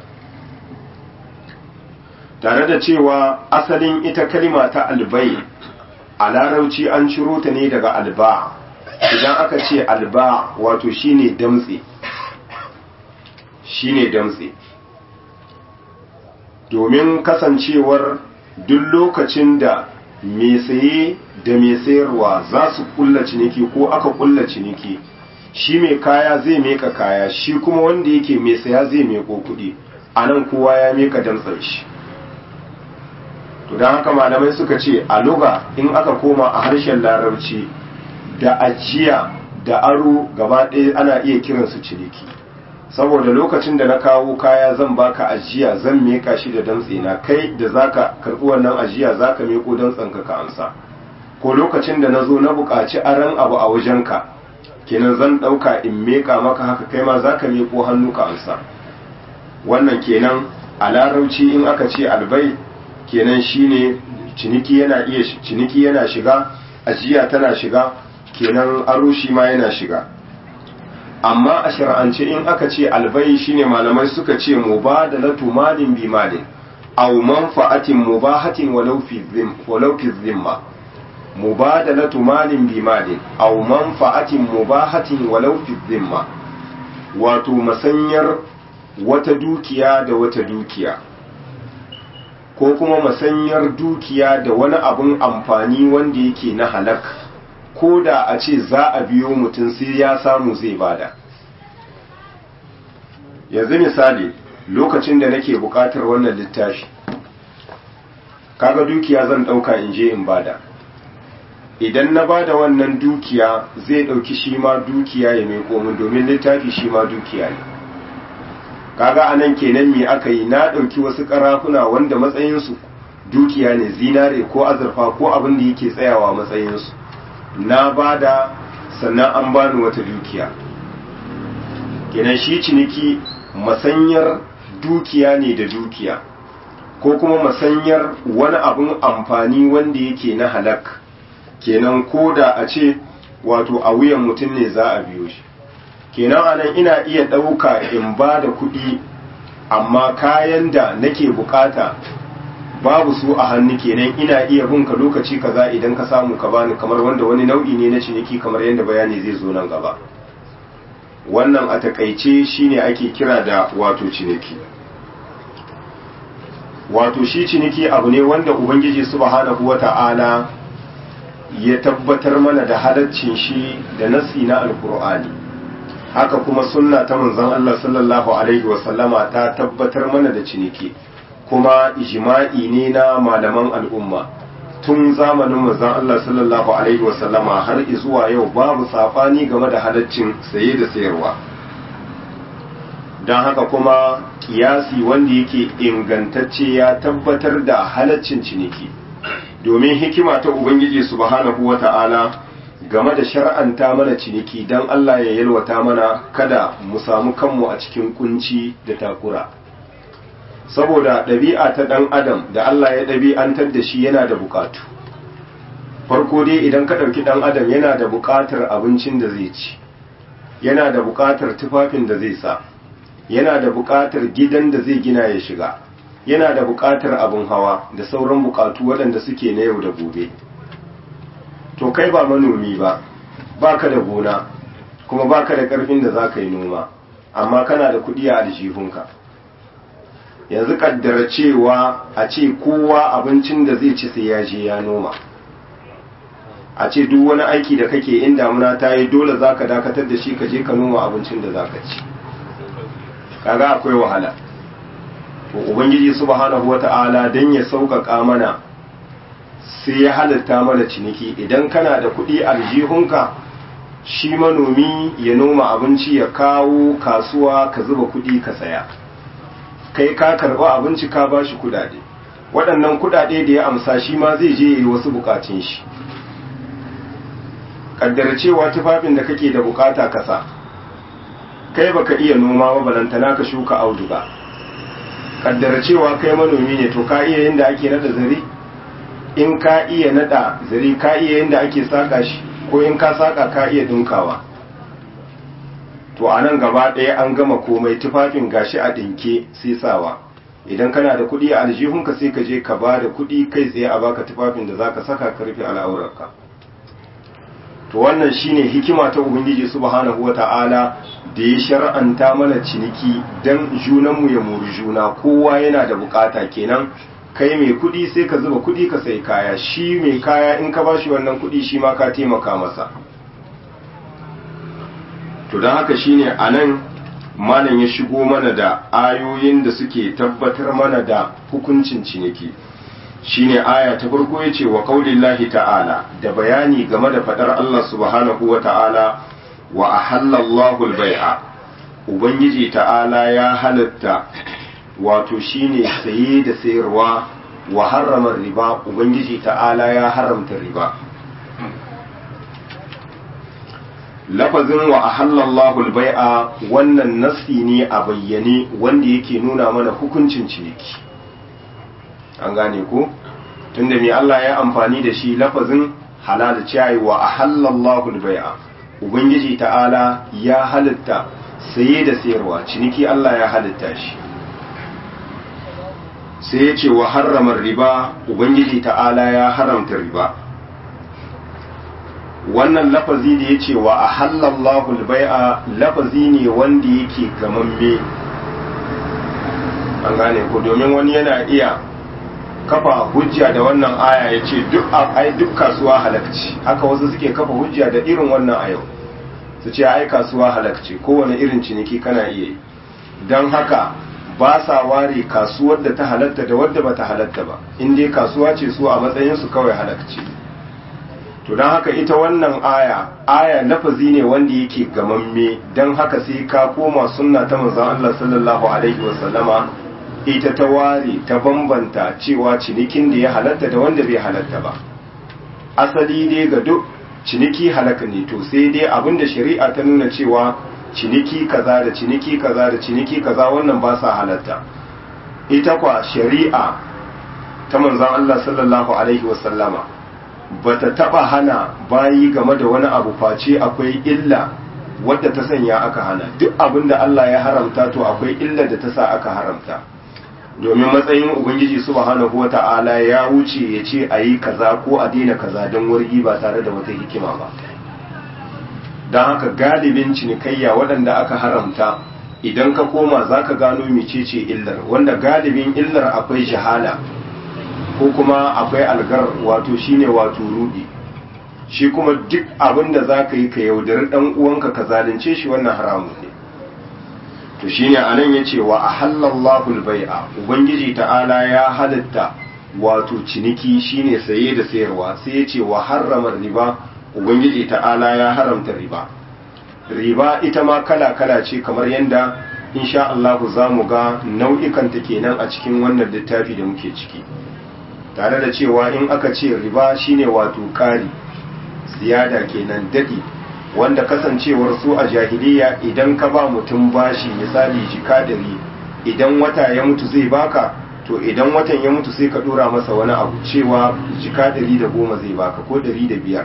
[SPEAKER 1] tare da cewa asalin ita kalima ta albai a larauci an ciro ta ne daga alba idan aka ce alba wato shine damtse shine damtse domin kasancewar duk lokacin da mai saye da mai sayarwa za su kulla ciniki ko aka kulla ciniki shi mai kaya zai meka kaya shi kuma wanda yake mai saya zai meko kuɗi a nan kowa ya meka damtsar shi to don haka malamai suka ce a luga in aka koma a harshen larabci da ajiya da aro gaba ɗaya ana iya kiransu ciniki saboda lokacin da na kawo kaya zan baka ajiya zan meka shi da damtse na kai da zaka karɓi wannan ajiya zaka meko damtsen ka ka amsa ko lokacin da na zo na buƙaci aran abu a wajenka kenan zan ɗauka in meka maka haka kai ma zaka meko hannu ka amsa wannan kenan a larauci in aka ce albai kenan shine ciniki yana iya ciniki yana shiga ajiya tana shiga kenan aro shi ma yana shiga amma a shar'ance in aka ce albai shine malamai suka ce mubadalatu malin bi malin aw manfa'atin mubahatin walau fi zim walau fi zimma mubadalatu malin bi malin aw manfa'atin mubahatin walau fi zimma wato masanyar wata dukiya da wata dukiya ko kuma masanyar dukiya da wani abun amfani wanda yake na halak ko da a ce za a biyo mutum sai ya samu zai bada yanzu misali lokacin da nake bukatar wannan littafi kaga dukiya zan dauka in je in bada idan na bada wannan dukiya zai dauki shi ma dukiya ya mai komin domin littafi shi ma dukiya ne kaga anan kenan me aka yi na dauki wasu karafuna wanda matsayinsu dukiya ne zinare ko azurfa ko abin da yake tsayawa matsayinsu na bada sannan an bani wata dukiya kenan shi ciniki masanyar dukiya ne da dukiya ko kuma masanyar wani abin amfani wanda yake na halak kenan ko da a ce wato a wuyan mutum ne za a biyo shi kenan anan ina iya ɗauka in ba da kuɗi amma kayan da nake bukata babu su a hannu kenan ina iya bin ka lokaci kaza idan ka samu ka bani kamar wanda wani nau'i ne na ciniki kamar yadda bayani zai zo nan gaba wannan a takaice shine ake kira da wato ciniki wato shi ciniki abu ne wanda ubangiji subhanahu wata'ala ya tabbatar mana da halaccin shi da nasi na alkur'ani haka kuma sunna ta manzon Allah sallallahu alaihi wasallama ta tabbatar mana da ciniki kuma ijma'i ne na malaman al'umma tun zamanin manzon Allah sallallahu alaihi wasallama har zuwa yau babu safani game da halaccin saye da sayarwa don haka kuma kiyasi wanda yake ingantacce ya tabbatar da halaccin ciniki domin hikima ta ubangiji subhanahu wata'ala game da shar'anta mana ciniki don Allah ya yalwata mana kada mu samu kanmu a cikin kunci da takura saboda ɗabi'a ta ɗan adam da Allah ya ɗabi'antar da shi yana da buƙatu farko dai idan ka ɗauki ɗan adam yana da buƙatar abincin da zai ci yana da buƙatar tufafin da zai sa yana da buƙatar gidan da zai gina ya shiga yana da buƙatar abin hawa da sauran buƙatu waɗanda suke na yau da gobe to kai ba manomi ba baka da gona kuma baka da ƙarfin da za ka yi noma amma kana da kuɗi a aljihunka yanzu kaddara cewa a ce kowa abincin da zai ci sai ya je ya noma a ce duk wani aiki da kake in damuna ta yi dole za ka dakatar da shi ka je ka noma abincin da za ka ci kaga akwai wahala to ubangiji subhanahu wata'ala dan ya sauƙaƙa mana sai ya halatta mana ciniki idan kana da kuɗi aljihunka shi manomi ya noma abinci ya kawo kasuwa ka zuba kuɗi ka saya kai ka karɓi abinci ka ba shi kuɗaɗe waɗannan kuɗaɗe da ya amsa shi ma zai je yi wasu bukatun shi kaddara cewa tufafin da kake da bukata kasa kai baka iya noma ba balantana ka shuka auduga kaddara cewa kai manomi ne to ka iya yadda ake nada zari in ka iya nada zari ka iya yadda ake saka shi ko in ka saka ka iya dinkawa to a nan gaba ɗaya an gama komai tufafin gashi a ɗinke sai sawa idan kana da kuɗi a aljihunka sai ka je ka ba da kuɗi kai tsaye a baka tufafin da zaka saka ka rufe al'aurarka to wannan shine hikima ta ubangiji subhanahu wata'ala da ya shar'anta mana ciniki dan junanmu ya muri juna kowa yana da bukata kenan kai mai kudi sai ka zuba kudi ka sai kaya shi mai kaya in ka bashi wannan kudi shi ma ka taimaka masa to don haka shine anan malam ya shigo mana da ayoyin da suke tabbatar mana da hukuncin ciniki shine aya ta farko yace wa qaulillahi ta'ala da bayani game da fadar Allah subhanahu wa ta'ala wa ahallallahu al-bai'a ubangiji ta'ala ya halatta wato shine saye da sayarwa wa harrama riba ubangiji ta'ala ya haramta riba lafazin wa ahallallahu al-bai'a wannan nassi ne a bayyane wanda yake nuna mana hukuncin ciniki an gane ko tunda mai Allah ya amfani da shi lafazin halal ciyayi wa ahallallahu al-bai'a ubangiji ta'ala ya halitta saye da sayarwa ciniki Allah ya halitta shi sai ya ce wa harramar riba ubangiji ta'ala ya haramta riba wannan lafazi da ya ce wa ahallallahu al-bai'a lafazi ne wanda yake gamamme an gane ko domin wani yana iya kafa hujja da wannan aya ya ce duk kasuwa halakci haka wasu suke kafa hujja da irin wannan a yau su ce ai kasuwa halakci kowane irin ciniki kana iya yi don haka ba sa ware kasuwar da ta halatta da wadda ba ta halatta ba in dai kasuwa ce su a matsayinsu kawai halakci to don haka ita wannan aya aya lafazi ne wanda yake gamamme don haka sai ka koma sunna ta manzon Allah sallallahu alaihi wasallama ita ta ware ta bambanta cewa cinikin da ya halatta da wanda bai halatta ba asali dai ga duk ciniki halaka ne to sai dai abinda shari'a ta nuna cewa ciniki kaza da ciniki kaza da ciniki kaza wannan ba sa halatta ita kwa shari'a ta manzon Allah sallallahu alaihi wasallama bata taba hana bayi game da wani abu face akwai illa wadda ta sanya aka hana duk abinda Allah ya haramta to akwai illa da ta sa aka haramta domin matsayin ubangiji subhanahu wata'ala ya wuce ya ce a yi kaza ko a daina kaza don wargi ba tare da wata hikima ba don haka galibin cinikayya waɗanda aka haramta idan ka koma za ka gano mecece illar wanda galibin illar akwai shahala ko kuma akwai algar wato shine wato rudi shi kuma duk abin da za ka yi ka yaudari ɗan uwanka ka zalunce shi wannan haramun ne to shine anan yace wa ahallallahu albai'a ubangiji ta'ala ya halatta wato ciniki shine saye da sayarwa sai yace wa harrama riba ubangiji ta'ala ya haramta riba riba ita ma kala kala ce kamar yanda insha Allah zamu ga nau'ikan ta kenan a cikin wannan littafi da muke ciki tare da cewa in aka ce riba shine wato kari ziyada kenan dadi wanda kasancewar su a jahiliya idan ka ba mutum bashi misali jika dari idan wata ya mutu zai baka to idan watan ya mutu sai ka dora masa wani abu cewa jika dari da goma zai baka ko dari da biyar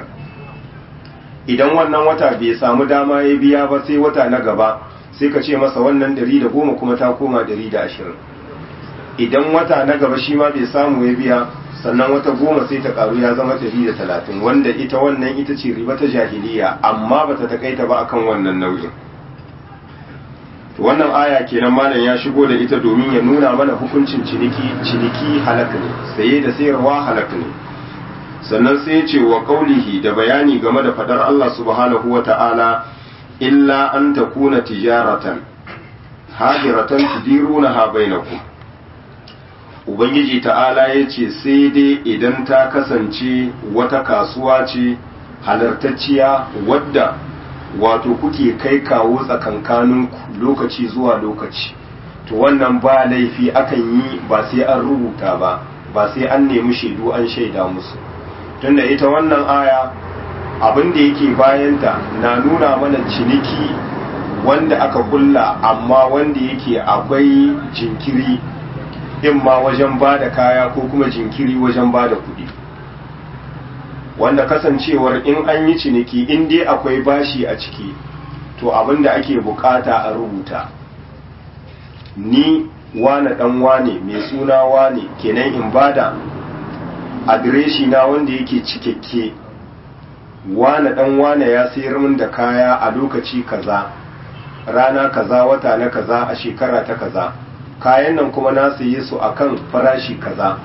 [SPEAKER 1] idan wannan wata bai samu dama ya biya ba sai wata na gaba sai ka ce masa wannan dari da goma kuma ta koma dari da ashirin idan wata na gaba shi ma bai samu ya biya sannan wata goma sai ta karu ya zama ɗari da talatin wanda ita wannan ita ce riba ta jahiliya amma bata takaita ba akan wannan nau'in wannan aya kenan malam ya shigo da ita domin ya nuna mana hukuncin ciniki ciniki halak ne saye da sayarwa halak ne sannan sai ce wa qaulihi da bayani game da fadar Allah subhanahu wa ta'ala illa an takuna tijaratan hadiratan tudirunaha bainakum ubangiji ta'ala ya ce sai dai idan ta kasance wata kasuwa ce halartacciya wadda wato kuke kai kawo tsakankaninku lokaci zuwa lokaci to wannan ba laifi akan yi ba sai an rubuta ba ba sai an nemi shaidu an shaida musu tunda ita wannan aya abin da yake bayanta na nuna mana ciniki wanda aka kulla amma wanda yake akwai jinkiri in ma wajen ba da kaya ko kuma jinkiri wajen ba da kuɗi wanda kasancewar in an yi ciniki in dai akwai bashi a ciki to abin da ake bukata a rubuta ni wane dan wane mai suna wane kenan in bada adireshi na wanda yake cikakke wane dan wane ya sayar min da kaya a lokaci kaza rana kaza wata na kaza a shekara ta kaza kayan nan kuma na saye su akan farashi kaza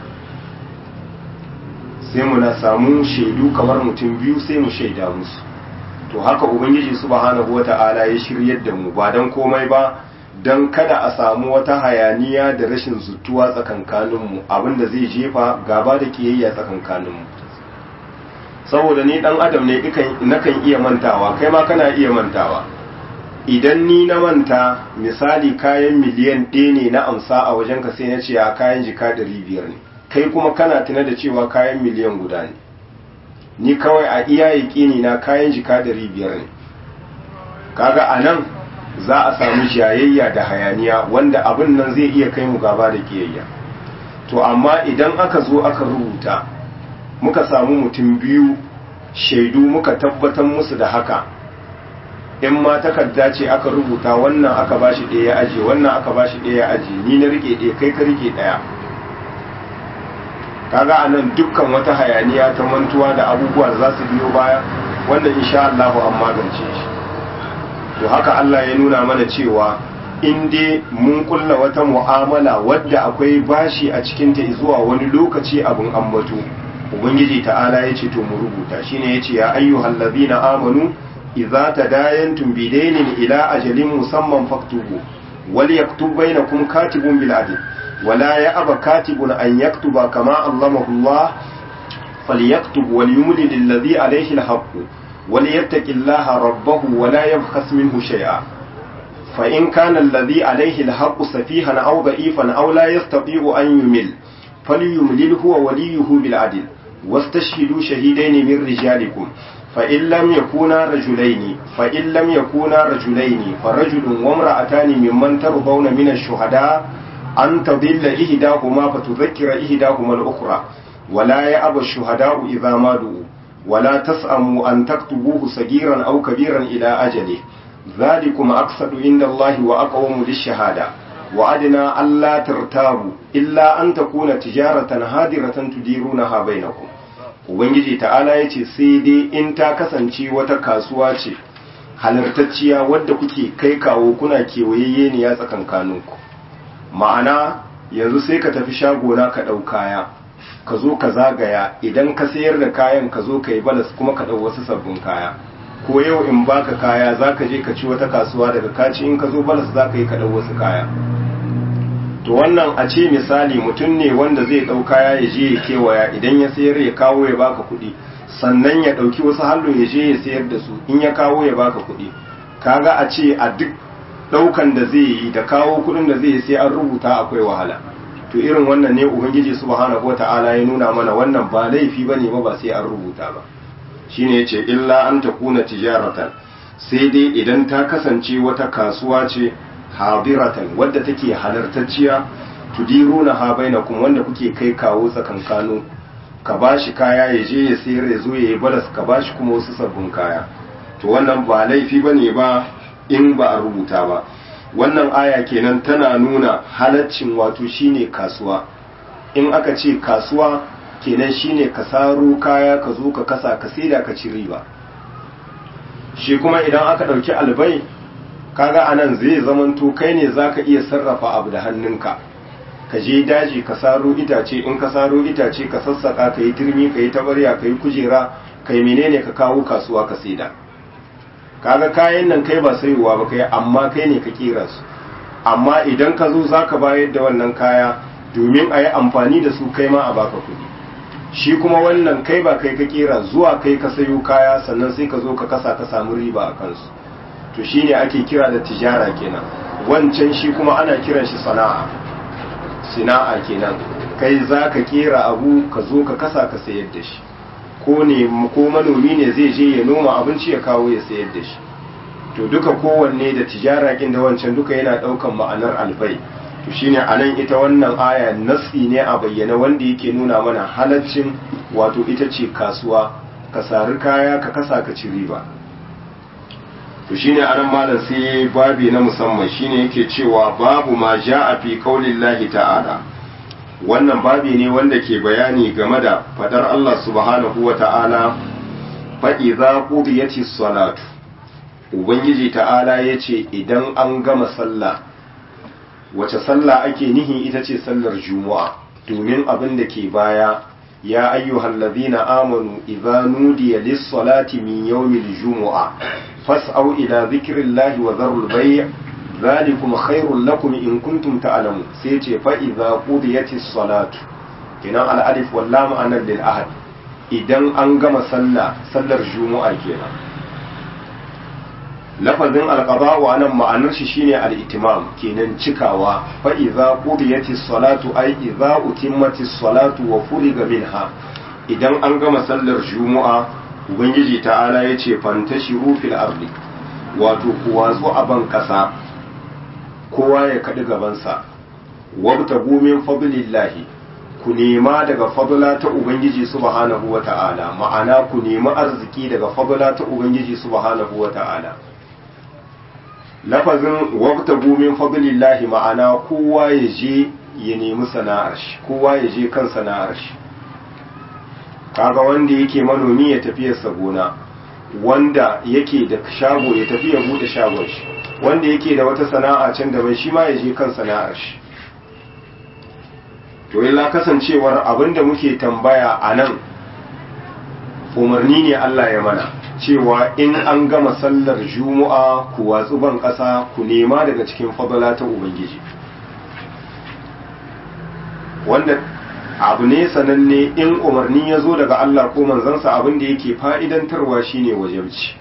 [SPEAKER 1] sai mu na samu shaidu kamar mutum biyu sai mu shaida musu to haka ubangiji subhanahu wata'ala ya shiryar da mu ba dan komai ba dan kada a samu wata hayaniya da rashin zutuwa tsakankaninmu abinda zai jefa gaba da kiyayya tsakankaninmu saboda ni dan adam ne nakan iya mantawa kai ma kana iya mantawa idan ni na manta misali kayan miliyan ɗaya ne na amsa a wajenka sai na ce a kayan jika ɗari biyar ne kai kuma kana tuna da cewa kayan miliyan guda ne ni kawai a iya yaƙini na kayan jika ɗari biyar ne kaga a nan za a samu jayayya da hayaniya wanda abin nan zai iya kai mu gaba da kiyayya to amma idan aka zo aka rubuta muka samu mutum biyu shaidu muka tabbatar musu da haka in ma takarda ce aka rubuta wannan aka bashi ɗaya ya aje wannan aka bashi ɗaya ya aje ni na rike ɗaya kai ka rike ɗaya kaga a nan dukkan wata hayaniya ta mantuwa da abubuwa da za su biyo baya wannan insha Allah an magance shi to haka Allah ya nuna mana cewa in dai mun kulla wata mu'amala wadda akwai bashi a cikin ta zuwa wani lokaci abin ambato ubangiji ta'ala ya ce to mu rubuta shine yace ya ayyuhal ladina amanu idza tadayantum bidainin ila ajalin musamman faktubu wal yaktub bainakum katibun bil adl ولا يأبى كاتب أن يكتب كما علمه الله فليكتب وليملل الذي عليه الحق وليتق الله ربه ولا يبخس منه شيئا فإن كان الذي عليه الحق سفيها أو ضعيفا أو لا يستطيع أن يمل فليملل هو وليه بالعدل واستشهدوا شهيدين من رجالكم فإن لم يكونا رجلين فإن لم يكونا رجلين فرجل وامرأتان ممن ترضون من الشهداء أن تضل إهداهما فتذكر إهداهما الأخرى ولا يأبى الشهداء إذا ما دعوا ولا تسأموا أن تكتبوه صغيرا أو كبيرا إلى أجله ذلكم أقصد عند الله وأقوم للشهادة وأدنى ألا ترتابوا إلا أن تكون تجارة هادرة تديرونها بينكم Ubangiji ta'ala ya ce sai dai in ta kasance wata kasuwa ce halartacciya wadda kuke kai kawo kuna kewayayyeniya tsakankaninku ma'ana yanzu sai ka tafi shagona ka ɗau kaya ka zo ka zagaya idan ka sayar da kayan ka zo ka yi balas kuma ka ɗau wasu sabbin kaya ko yau in baka kaya za ka je ka ci wata kasuwa daga kaci in ka zo balas za ka yi ka ɗau wasu kaya to wannan a ce misali mutum ne wanda zai ɗau kaya ya je ya kewaya idan ya sayar ya kawo ya baka kuɗi sannan ya ɗauki wasu hallo ya je ya sayar da su in ya kawo ya baka kuɗi kaga a ce a duk daukan da zai yi da kawo kudin da zai yi sai an rubuta akwai wahala to irin wannan ne ubangiji subhanahu wata'ala ya nuna mana wannan ba laifi bane ba ba sai an rubuta ba shine yace illa an takuna tijaratan sai dai idan ta kasance wata kasuwa ce hadiratan wadda take halartacciya tudiruna ha bainakum wanda kuke kai kawo tsakankano ka bashi kaya ya je ya sayar ya zo ya yi balas ka bashi kuma wasu sabbin kaya to wannan ba laifi bane ba in ba a rubuta ba wannan aya kenan tana nuna halaccin wato shine kasuwa in aka ce kasuwa kenan shine ka saro kaya ka zo ka kasa ka saida ka ci riba shi kuma idan aka ɗauki albai kaga anan zai zamanto kai ne zaka iya sarrafa abu da hannunka ka je daji ka saro itace in ka saro itace ka sassaka ka yi turmi ka yi tabarya ka yi kujera ka yi menene ka kawo kasuwa ka saida kaga kayan nan kai ba sayowa ba kai amma kai ne ka kera su amma idan ka zo za ka bayar da wannan kaya domin a yi amfani da su kai ma a baka kuɗi shi kuma wannan kai ba kai ka kera zuwa kai ka sayo kaya sannan sai ka zo ka kasa ka samu riba a kansu to shine ake kira da tijara kenan wancan shi kuma ana kiran shi sana'a sana'a kenan kai za ka kera abu ka zo ka kasa ka sayar da shi ko ne ko manomi ne zai je ya noma abinci ya kawo ya sayar da shi to duka kowanne da tijara kin da wancan duka yana daukan ma'anar albai to shine anan ita wannan aya nasi ne a bayyana wanda yake nuna mana halaccin wato ita ce kasuwa ka sari kaya ka kasa ka ci riba to shine anan malam sai babi na musamman shine yake cewa babu ma ja'a fi qaulillahi ta'ala wannan babi ne wanda ke bayani game da fadar Allah subhanahu wa ta'ala fa idza qudiyatis salatu ubangiji ta'ala yace idan an gama sallah wace sallah ake nihi ita ce sallar juma'a domin abin da ke baya ya ayyuhal ladhina amanu idza nudiya lis-salati min yawmil jumu'a fas'au ila dhikrillahi wa dharul bay' dhalikum khairul lakum in kuntum ta'lamun sai ce fa idza qudiyatis salatu kenan al-alif wal lam anan lil ahad idan an gama sallah sallar juma'a kenan lafazin alqada'u anan ma'anar shi shine al-itimam kenan cikawa fa idza qudiyatis salatu ay idza utimmatis salatu wa furiga minha idan an gama sallar juma'a ubangiji ta'ala yace fantashiru fil ardi wato ku watsu a ban kasa kowa ya kaɗi gabansa wabtagu min fadlillahi ku nema daga fadla ta ubangiji subhanahu wata'ala ma'ana ku nemi arziki daga fadla ta ubangiji subhanahu wata'ala lafazin wabtagu min fadlillahi ma'ana kowa ya je ya nemi sana'ar shi kowa ya je kan sana'ar shi kaga wanda yake manomi ya tafi ya gona wanda yake da shago ya tafi ya bude shagon shi wanda yake da wata sana'a can daban shi ma ya je kan sana'ar shi to illa kasancewar abinda muke tambaya a nan umarni ne Allah ya mana cewa in an gama sallar juma'a ku watsu ban ƙasa ku nema daga cikin fadala ta ubangiji wanda abu ne sananne in umarni ya zo daga Allah ko manzansa abin da yake fa'idantarwa shine wajabci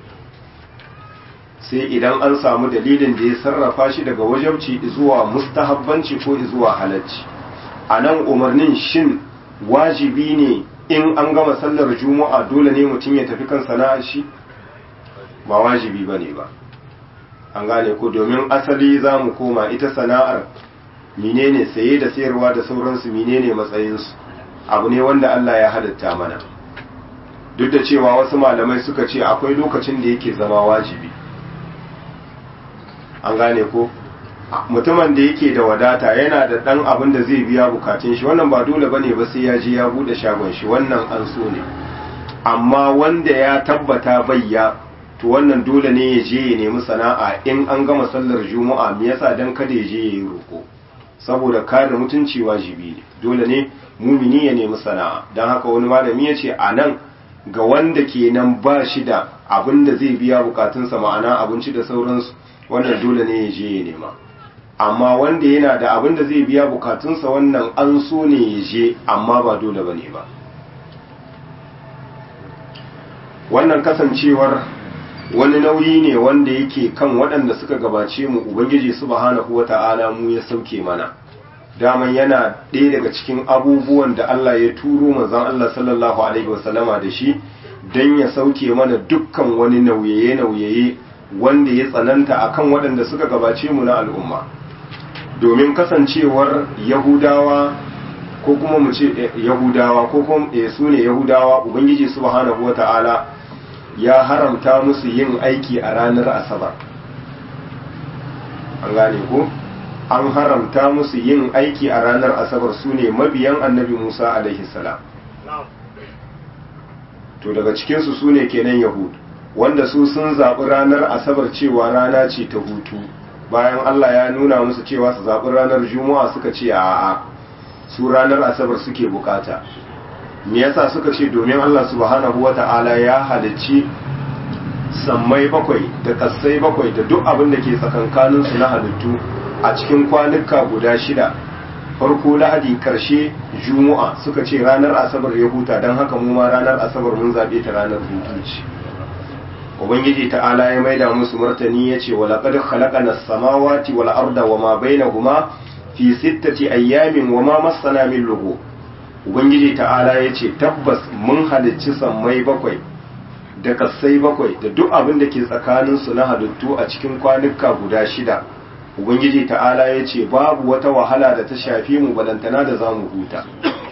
[SPEAKER 1] sai idan an samu dalilin da ya sarrafa shi daga wajabci zuwa mustahabbanci ko zuwa halacci a nan umarnin shin wajibi ne in an gama sallar juma'a dole ne mutum ya tafi kan sana'ar shi ba wajibi ba ne ba an gane ko domin asali za mu koma ita sana'ar menene saye da sayarwa da sauransu menene matsayinsu abu ne wanda Allah ya halitta mana duk da cewa wasu malamai suka ce akwai lokacin da yake zama wajibi an gane ko mutumin da yake da wadata yana da dan abin da zai biya bukatun shi wannan ba dole bane ba sai ya je ya bude shagon shi wannan an so ne amma wanda ya tabbata bayya to wannan dole ne ya je ya nemi sana'a in an gama sallar juma'a me yasa dan kada ya je ya yi roko saboda kare mutunci wajibi ne dole ne mumini ya nemi sana'a don haka wani malami ya ce a nan ga wanda kenan ba shi da abin da zai biya bukatunsa ma'ana abinci da sauransu wannan dole ne ya je ya nema amma wanda yana da abin da zai biya bukatunsa wannan an so ne ya je amma ba dole ba ne ba wannan kasancewar wani nauyi ne wanda yake kan waɗanda suka gabace mu ubangiji subhanahu wata'ala mu ya sauke mana daman yana ɗaya daga cikin abubuwan da Allah ya turo manzon Allah sallallahu alaihi wasallama da shi don ya sauke mana dukkan wani nauyaye-nauyaye wanda ya tsananta akan waɗanda suka gabace mu na al'umma domin kasancewar yahudawa ko kuma mu ce yahudawa ko kuma su ne yahudawa ubangiji subhanahu wata'ala ya haramta musu yin aiki a ranar asabar an gane ko an haramta musu yin aiki a ranar asabar su ne mabiyan annabi musa alaihi salam to daga cikinsu su ne kenan yahud wanda su sun zaɓi ranar asabar cewa rana ce ta hutu bayan Allah ya nuna musu cewa su zaɓi ranar juma'a suka ce a'a su ranar asabar suke bukata me yasa suka ce domin Allah subhanahu wata'ala ya halicci sammai bakwai da kassai bakwai da duk abin da ke tsakankaninsu na halittu a cikin kwanuka guda shida farko lahadi karshe juma'a suka ce ranar asabar ya huta don haka mu ma ranar asabar mun zaɓe ta ranar hutu ce ubangiji ta'ala ya maida musu martani ya ce wa laqad khalaqana as-samawati wal arda wama bainahuma fi sittati ayyamin wama massana min lugu ubangiji ta'ala ya ce tabbas mun halicci sammai bakwai da kassai bakwai da duk abin da ke tsakaninsu na halittu a cikin kwanuka guda shida ubangiji ta'ala ya ce babu wata wahala da ta shafi mu balantana da za mu huta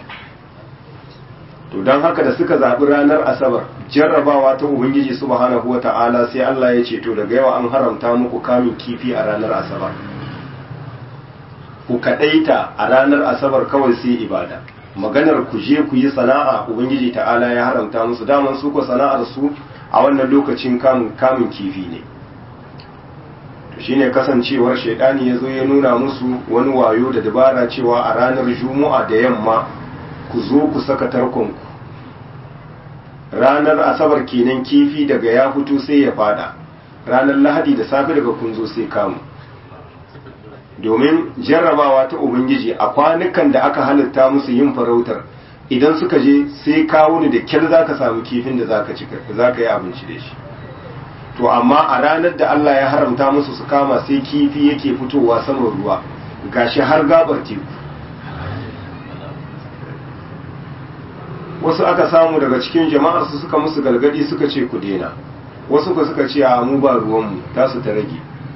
[SPEAKER 1] to don haka da suka zaɓi ranar asabar jarrabawa ta ubangiji subhanahu wa ta'ala sai Allah ya ce to daga yawa an haramta muku kamin kifi a ranar asabar ku kaɗaita a ranar asabar kawai sai ibada maganar ku je ku yi sana'a ubangiji ta'ala ya haramta musu daman su ko sana'ar su a wannan lokacin kamun kamun kifi ne to shine kasancewar shaidani ya zo ya nuna musu wani wayo da dabara cewa a ranar juma'a da yamma ku zo ku saka tarkonku ranar asabar kenan kifi daga ya fito sai ya fada ranar lahadi da safe daga kun zo sai kamu domin jarrabawa ta ubangiji a kwanukan da aka halitta musu yin farautar idan suka je sai kawo ni da kyar za ka samu kifin da za ka yi abinci da shi to amma a ranar da Allah ya haramta musu su kama sai kifi yake fitowa saman ruwa gashi har gabar teku wasu aka samu daga cikin jama'ar su suka musu galgadi suka ce ku dena wasu ku suka ce a mu ba ruwanmu tasu ta rage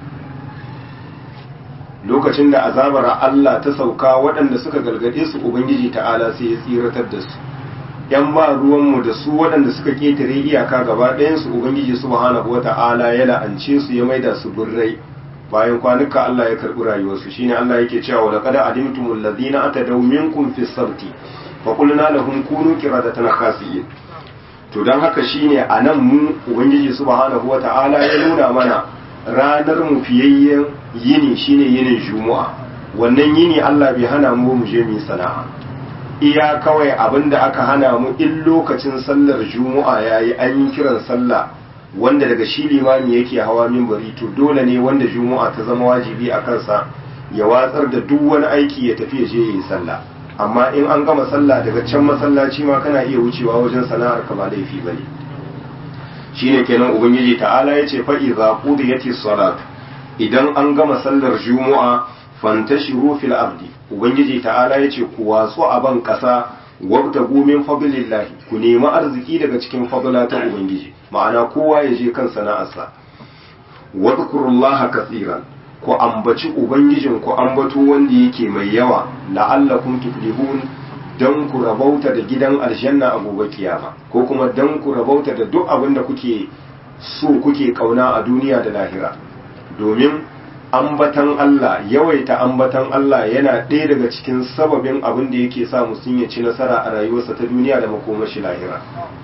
[SPEAKER 1] lokacin da azabar Allah ta sauka waɗanda suka galgade su ubangiji ta'ala sai ya tsiratar da su yan ba ruwanmu da su waɗanda suka ketare iyaka gaba ɗayan su ubangiji subhanahu wata'ala ya la'ance su ya maida su burrai bayan kwanuka Allah ya karɓi rayuwarsu shine Allah yake cewa laqad alimtumul ladina atadaw minkum fis sabti fa qulna lahum kunu qiradatan khasiyin to dan haka shine anan mu ubangiji subhanahu wata'ala ya nuna mana ranar mu fiyayyen yini shine yinin juma'a wannan yini Allah bai hana mu mu je mu sana'a iya kawai abinda aka hana mu in lokacin sallar juma'a yayi an yi kiran sallah wanda daga shi limami yake hawa minbari to dole ne wanda juma'a ta zama wajibi a kansa ya watsar da duk wani aiki ya tafi ya je yi sallah amma in an gama sallah daga can masallaci ma kana iya wucewa wajen sana'ar ka ba laifi bane shine kenan ubangiji ta'ala yace fa idza qudiyati salat idan an gama sallar juma'a fantashiru fil ardi ubangiji ta'ala yace ku watsu a ban kasa wabtagu min fadlillahi ku nemi arziki daga cikin fadla ta ubangiji ma'ana kowa ya je kan sana'arsa wadhkurullaha katsiran ku ambaci ubangijin ku ambato wanda yake mai yawa la'allakum tuflihun dan ku rabauta da gidan aljanna a gobe kiyama ko kuma dan ku rabauta da duk abin da kuke so kuke kauna a duniya da lahira domin ambatan Allah yawaita ambatan Allah yana ɗaya daga cikin sababin abin da yake sa mutum ya ci nasara a rayuwarsa ta duniya da makomashi lahira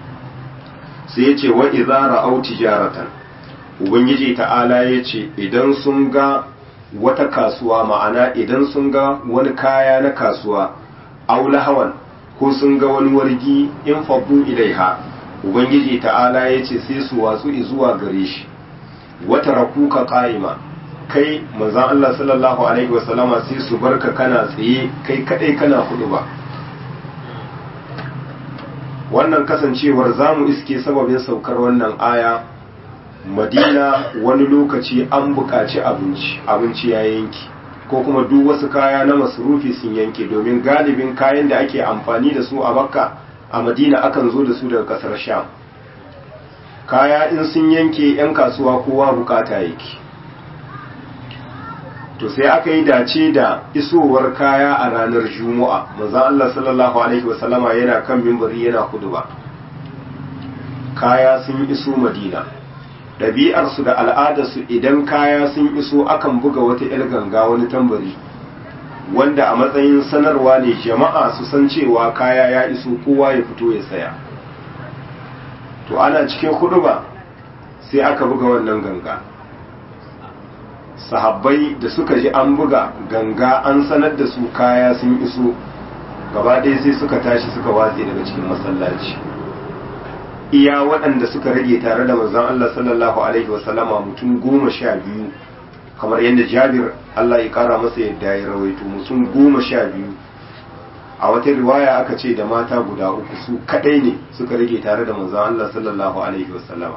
[SPEAKER 1] sai ya ce wa idza ra'aw tijaratan ubangiji ta'ala ya ce idan sun ga wata kasuwa ma'ana idan sun ga wani kaya na kasuwa aw lahawan ko sun ga wani wargi in faddu ilaiha ubangiji ta'ala ya ce sai su watsu zuwa gare shi wata rakuka qa'ima kai manzon Allah sallallahu alaihi wasallama sai su barka kana tsaye kai kadai kana hudu ba wannan kasancewar zamu iske sababin saukar wannan aya madina wani lokaci an buƙaci abinci abinci ya yanki ko kuma duk wasu kaya na masarufi sun yanke domin galibin kayan da ake amfani da su a makka a madina akan zo da su daga kasar sham kaya in sun yanke 'yan kasuwa kowa bukata yake to sai aka yi dace da isowar kaya a ranar juma'a manzon Allah sallallahu alaihi wasallama yana kan mimbari yana ba. kaya sun iso madina ɗabi'arsu da al'adarsu idan kaya sun iso akan buga wata 'yar ganga wani tambari wanda a matsayin sanarwa ne jama'a su san cewa kaya ya iso kowa ya fito ya saya to ana cikin ba sai aka buga wannan ganga sahabbai da suka ji an buga ganga an sanar da su kaya sun iso gaba ɗaya sai suka tashi suka watse daga cikin masallaci iya waɗanda suka rage tare da manzon Allah sallallahu alaihi wasallama mutum goma sha biyu kamar yadda jabir Allah ya kara masa yadda ya rawaito mutum goma sha biyu a wata riwaya aka ce da mata guda uku su kadai ne suka rage tare da manzon Allah sallallahu alaihi wasallama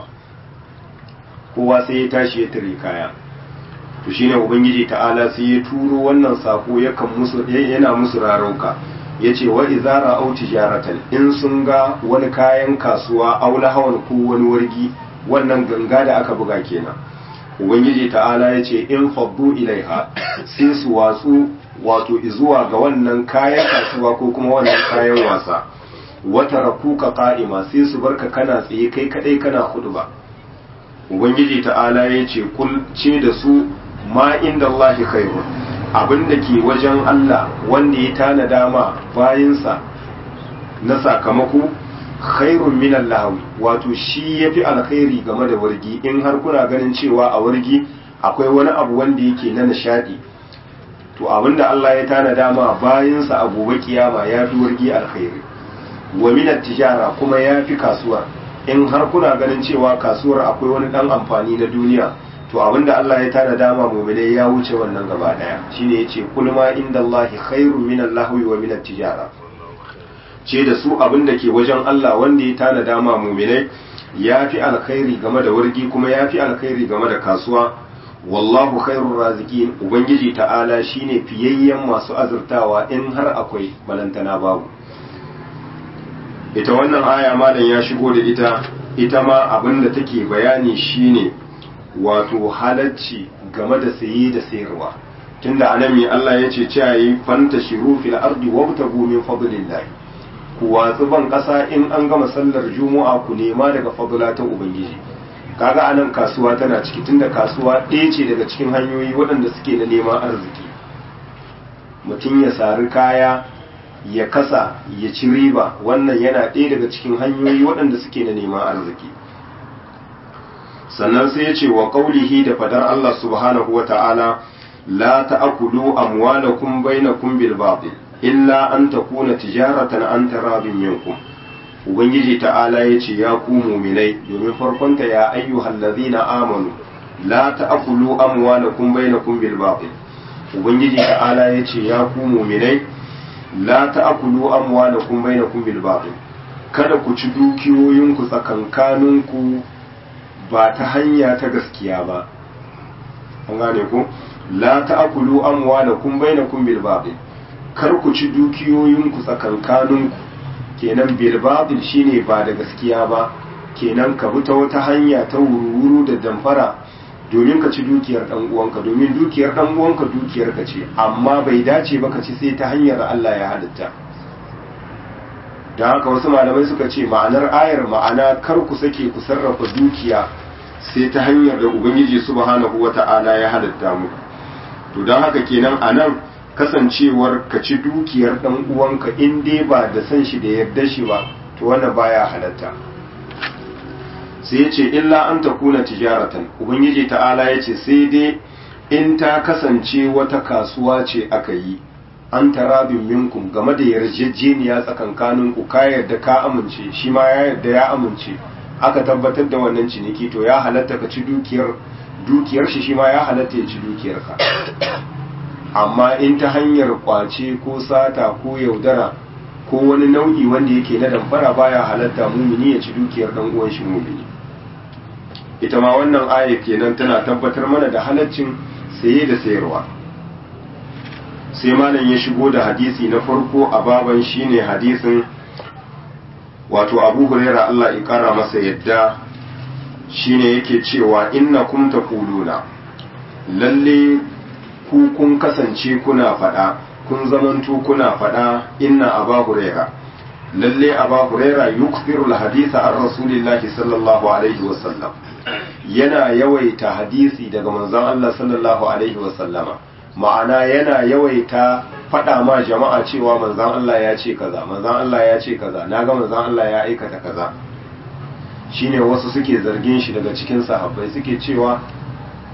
[SPEAKER 1] kowa sai ya tashi ya tare kaya to shine ubangiji ta'ala sai ya turo wannan sako yakan musu yana musu rarauka yace wa izara au tijaratan in sun ga wani kayan kasuwa aula hawan ko wani wargi wannan ganga da aka buga kenan ubangiji ta'ala yace in faddu ilaiha sai su watsu wato izuwa ga wannan kayan kasuwa ko kuma wannan kayan wasa wata rakuka qa'ima sai su barka kana tsaye kai kadai kana ba. ubangiji ta'ala yace kul ce da su ma inda Allah khairun abinda ke wajen Allah wanda ya tanada ma bayinsa na sakamako khairun min lahawi wato shi yafi alkhairi game da wargi in har kuna ganin cewa a wargi akwai wani abu wanda yake na nishadi to abinda Allah ya tanada ma bayinsa a gobe kiyama yafi wargi alkhairi wa min tijara kuma yafi kasuwar in har kuna ganin cewa kasuwar akwai wani dan amfani na duniya to abinda Allah ya tana dama mu'minai ya wuce wannan gaba daya shine yace kul ma inda Allah khairun min al-lahwi wa min at-tijara ce da su abinda ke wajen Allah wanda ya tana dama mu'minai yafi alkhairi game da wargi kuma yafi alkhairi game da kasuwa wallahu khairur raziqin ubangiji ta'ala shine fiyayyen masu azurtawa in har akwai balantana babu ita wannan aya malam ya shigo da ita ita ma abinda take bayani shine wato halacci game da saye da sayarwa tunda anan mai Allah ya ce cewa yi fanta shiru fil ardi wabtagu min fadlillah ku watsu ban kasa in an gama sallar juma'a ku nema daga fadla ta ubangiji kaga anan kasuwa tana ciki tunda kasuwa ɗaya ce daga cikin hanyoyi waɗanda suke na neman arziki mutum ya sari kaya ya kasa ya ci riba wannan yana ɗaya daga cikin hanyoyi waɗanda suke na neman arziki sannan sai ya ce wa ƙaulihi da fadar Allah subhanahu wa ta'ala la ta'akulu amwalakum bainakum bil batil illa an takuna tijaratan an tarabin minkum ubangiji ta'ala ya ce ya ku muminai domin farkonta ya ayyuhal ladhina amanu la ta'akulu amwalakum bainakum bil batil ubangiji ta'ala ya ce ya ku muminai la ta'akulu amwalakum bainakum bil batil kada ku ci dukiyoyinku tsakankaninku ba ta hanya ta gaskiya ba an gane ku la ta'kulu amwalakum bainakum bil batil kar ku ci dukiyoyinku tsakankaninku kenan bil batil shine ba da gaskiya ba kenan ka bi ta wata hanya ta wuru da damfara domin ka ci dukiyar dan uwanka domin dukiyar dan uwanka dukiyar ka ce amma bai dace ba ka ci sai ta hanyar Allah ya halitta da haka wasu malamai suka ce ma'anar ayar ma'ana kar ku sake ku sarrafa dukiya sai ta hanyar da ubangiji subhanahu wata'ala ya halitta mu to don haka kenan anan kasancewar ka ci dukiyar dan uwanka in dai ba da san shi da yarda shi ba to wannan baya halatta sai ya ce illa an takuna tijaratan ubangiji ta'ala ya ce sai dai in ta kasance wata kasuwa ce aka yi an tarabin minkum game da yarjejeniya tsakankanin ku ka yarda ka amince shi ma ya yarda ya amince aka tabbatar da wannan ciniki to ya halatta ka ci dukiyar dukiyar shi shi ma ya halatta ya ci dukiyar ka amma in ta hanyar kwace ko sata ko yaudara ko wani nau'i wanda yake na damfara baya halatta mumini ya ci dukiyar dan uwan shi mumini ita ma wannan aya kenan tana tabbatar mana da halaccin saye da sayarwa sai malam ya shigo da hadisi na farko a baban shine hadisin wato abu huraira Allah ya kara masa yadda shine yake cewa inna kum taquluna lalle ku kun kasance kuna fada kun zamanto kuna fada inna aba huraira lalle aba huraira yukthiru alhadisa an rasulillahi sallallahu alaihi wasallam yana yawaita hadisi daga manzon Allah sallallahu alaihi wasallama ma'ana yana yawaita faɗa ma jama'a cewa manzan Allah ya ce kaza manzan Allah ya ce kaza naga manzan Allah ya aikata kaza shine wasu suke zargin shi daga cikin sahabbai suke cewa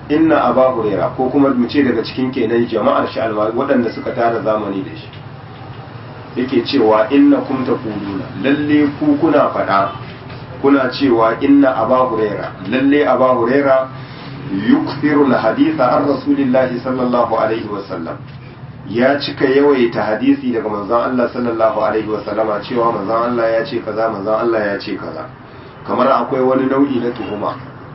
[SPEAKER 1] inna aba huraira ko kuma mu ce daga cikin kenan jama'ar shi almajiri waɗanda suka tara zamani da shi yake cewa inna kum taquluna lalle ku kuna faɗa kuna cewa inna aba huraira lalle aba huraira yukthiru alhaditha an rasulillahi sallallahu alaihi wasallam ya cika yawaita hadisi daga manzon Allah sallallahu alaihi wasallama cewa manzon Allah ya ce kaza manzon Allah ya ce kaza kamar akwai wani nau'i na tuhuma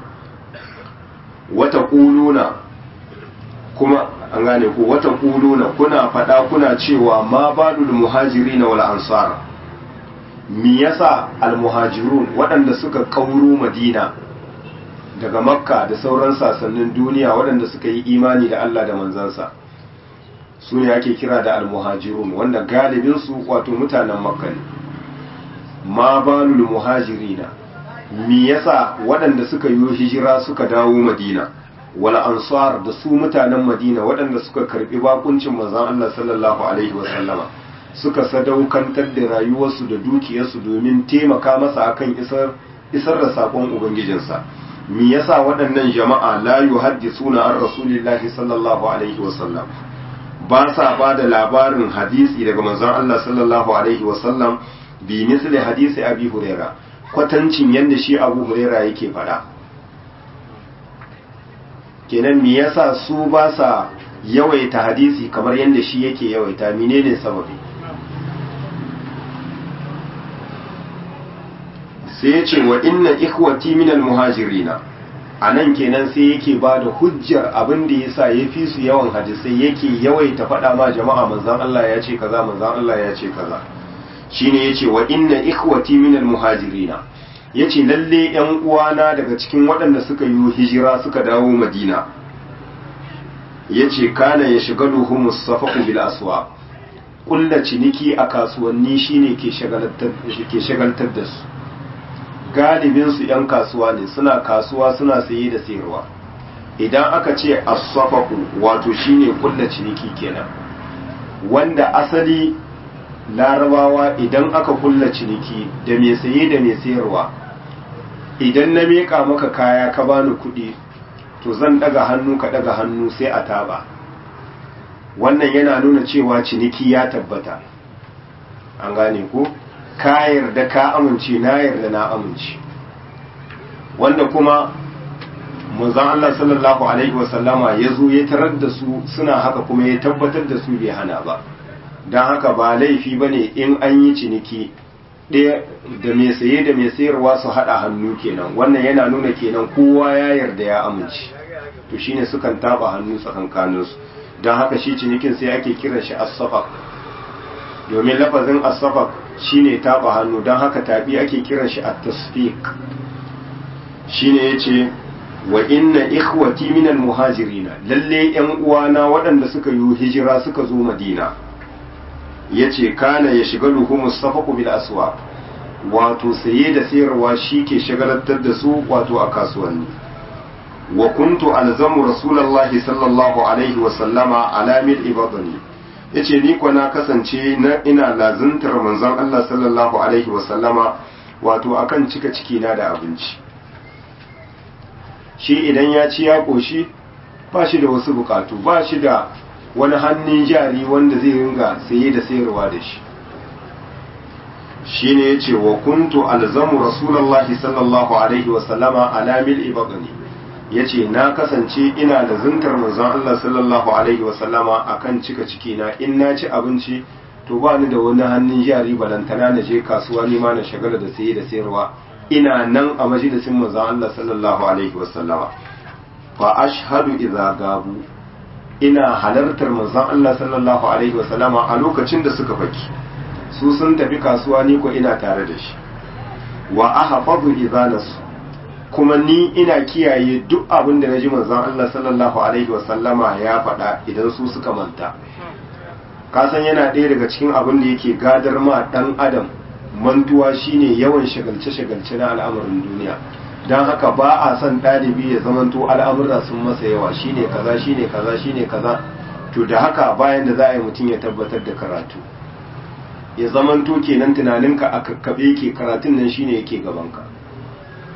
[SPEAKER 1] wata kuluna kuma an gane ku wata kuluna kuna faɗa kuna cewa ma balul muhajirin wal ansar me yasa al muhajirun waɗanda suka kauro madina daga makka da sauran sasannin duniya waɗanda suka yi imani da Allah da manzansa su ne ake kira da almuhajirun wanda galibinsu wato mutanen makka ne ma balul muhajirina me yasa waɗanda suka yi hijira suka dawo madina wal ansar da su mutanen madina waɗanda suka karbi bakuncin manzon Allah sallallahu alaihi wasallama suka sadaukantar da rayuwarsu da dukiyarsu domin taimaka masa akan isar isar da sakon ubangijinsa me yasa waɗannan jama'a la yuhaddisuna an rasulillahi sallallahu alaihi wasallam ba sa ba da labarin hadisi daga manzon Allah sallallahu alaihi wasallam bi misli hadisi abi huraira kwatancin yadda shi abu huraira yake faɗa kenan me yasa su ba sa yawaita hadisi kamar yadda shi yake yawaita menene sababi sai ya ce wa inna ikhwati minal muhajirina a nan kenan sai yake ba da hujjar abin da ya sa ya fi su yawan hadisai yake yawaita faɗa ma jama'a manzan Allah ya ce kaza manzan Allah ya ce kaza shine ya ce wa inna ikhwati minal muhajirina ya ce lalle yan uwana daga cikin waɗanda suka yi hijira suka dawo madina ya ce kana ya shiga luhumus safaku bil aswa kulla ciniki a kasuwanni shine ke shagaltar da su galibinsu 'yan kasuwa ne suna kasuwa suna saye da sayarwa idan aka ce asafaku wato shine kulla ciniki kenan wanda asali larabawa idan aka kulla ciniki da mai saye da mai sayarwa idan na meka maka kaya ka bani kuɗi to zan daga hannu ka daga hannu sai a taba wannan yana nuna cewa ciniki ya tabbata an gane ko ka yarda ka amince na yarda na amince wanda kuma manzon Allah sallallahu alaihi wasallama ya zo ya tarar da su suna haka kuma ya tabbatar da su bai hana ba don haka ba laifi ba ne in an yi ciniki ɗaya da mai saye da mai sayarwa su haɗa hannu kenan wannan yana nuna kenan kowa ya yarda ya amince to shine sukan taba hannu tsakankaninsu don haka shi cinikin sai ake kiran shi as-safaq domin lafazin as-safaq shine taba hannu don haka tabi ake kiran shi at-tasfiq shine yace wa inna ikhwati minal muhajirina lalle yan uwana waɗanda suka yi hijira suka zo madina yace kana ya shiga luhumus safaqu bil aswaq wato saye da sayarwa shi ke shagalantar da su wato a kasuwanni wa kuntu alzamu rasulullahi sallallahu alaihi wa sallama ala mil ibadani yace ni ko na kasance na ina lazuntar manzon Allah sallallahu alaihi wa sallama wato akan cika ciki na da abinci shi idan ya ci ya koshi ba shi da wasu bukatu ba shi da wani hannun jari wanda zai ringa saye da sayarwa da shi shine yace wa kuntu alzamu rasulullahi sallallahu alaihi wa sallama ala mil ibadani yace na kasance ina da zuntar manzon Allah sallallahu alaihi wa sallama akan cika ciki na in na ci abinci to ba ni da wani hannun jari balantana na je kasuwa ni ma na shagala da saye da sayarwa ina nan a majalisin manzon Allah sallallahu alaihi wa sallama fa ashhadu idza gabu ina halartar manzon Allah sallallahu alaihi wa sallama a lokacin da suka faki su sun tafi kasuwa ni ko ina tare da shi wa ahfazu idanasu kuma ni ina kiyaye duk abin da naji manzon Allah sallallahu alaihi wa sallama ya faɗa idan su suka manta ka san yana ɗaya daga cikin abin da yake gadar ma dan adam mantuwa shine yawan shagalce shagalce na al'amarin duniya dan haka ba a son ɗalibi ya zamanto al'amura sun masa yawa shine kaza shine kaza shine kaza to da haka bayan da za a yi mutum ya tabbatar da karatu ya zamanto kenan tunaninka a kakkabe ke karatun nan shine yake gabanka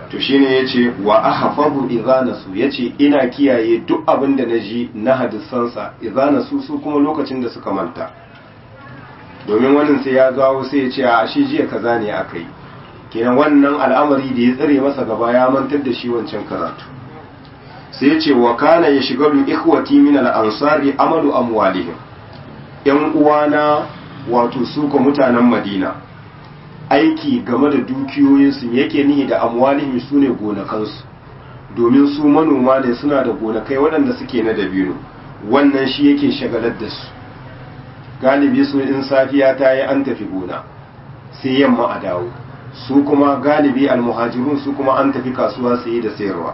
[SPEAKER 1] to shine yace wa ahfazu idza nasu yace ina kiyaye duk abin da naji na hadisansa idza nasu su kuma lokacin da suka manta domin wannan sai ya gawo sai ya ce a shi jiya kaza ne aka yi kenan wannan al'amari da ya tsare masa gaba ya mantar da shi wancan karatu sai ya ce wa kana ya shiga lu ikhwati min al-ansari amalu amwalihim yan uwana wato su ko mutanen Madina aiki game da dukiyoyinsu yake nihi da amwalihim sune gonakansu domin su manoma ne suna da gonakai waɗanda suke na dabino wannan shi yake shagalar da su galibi su in safiya ta yi an tafi gona sai yamma a dawo su kuma galibi almuhajirun su kuma an tafi kasuwa saye da sayarwa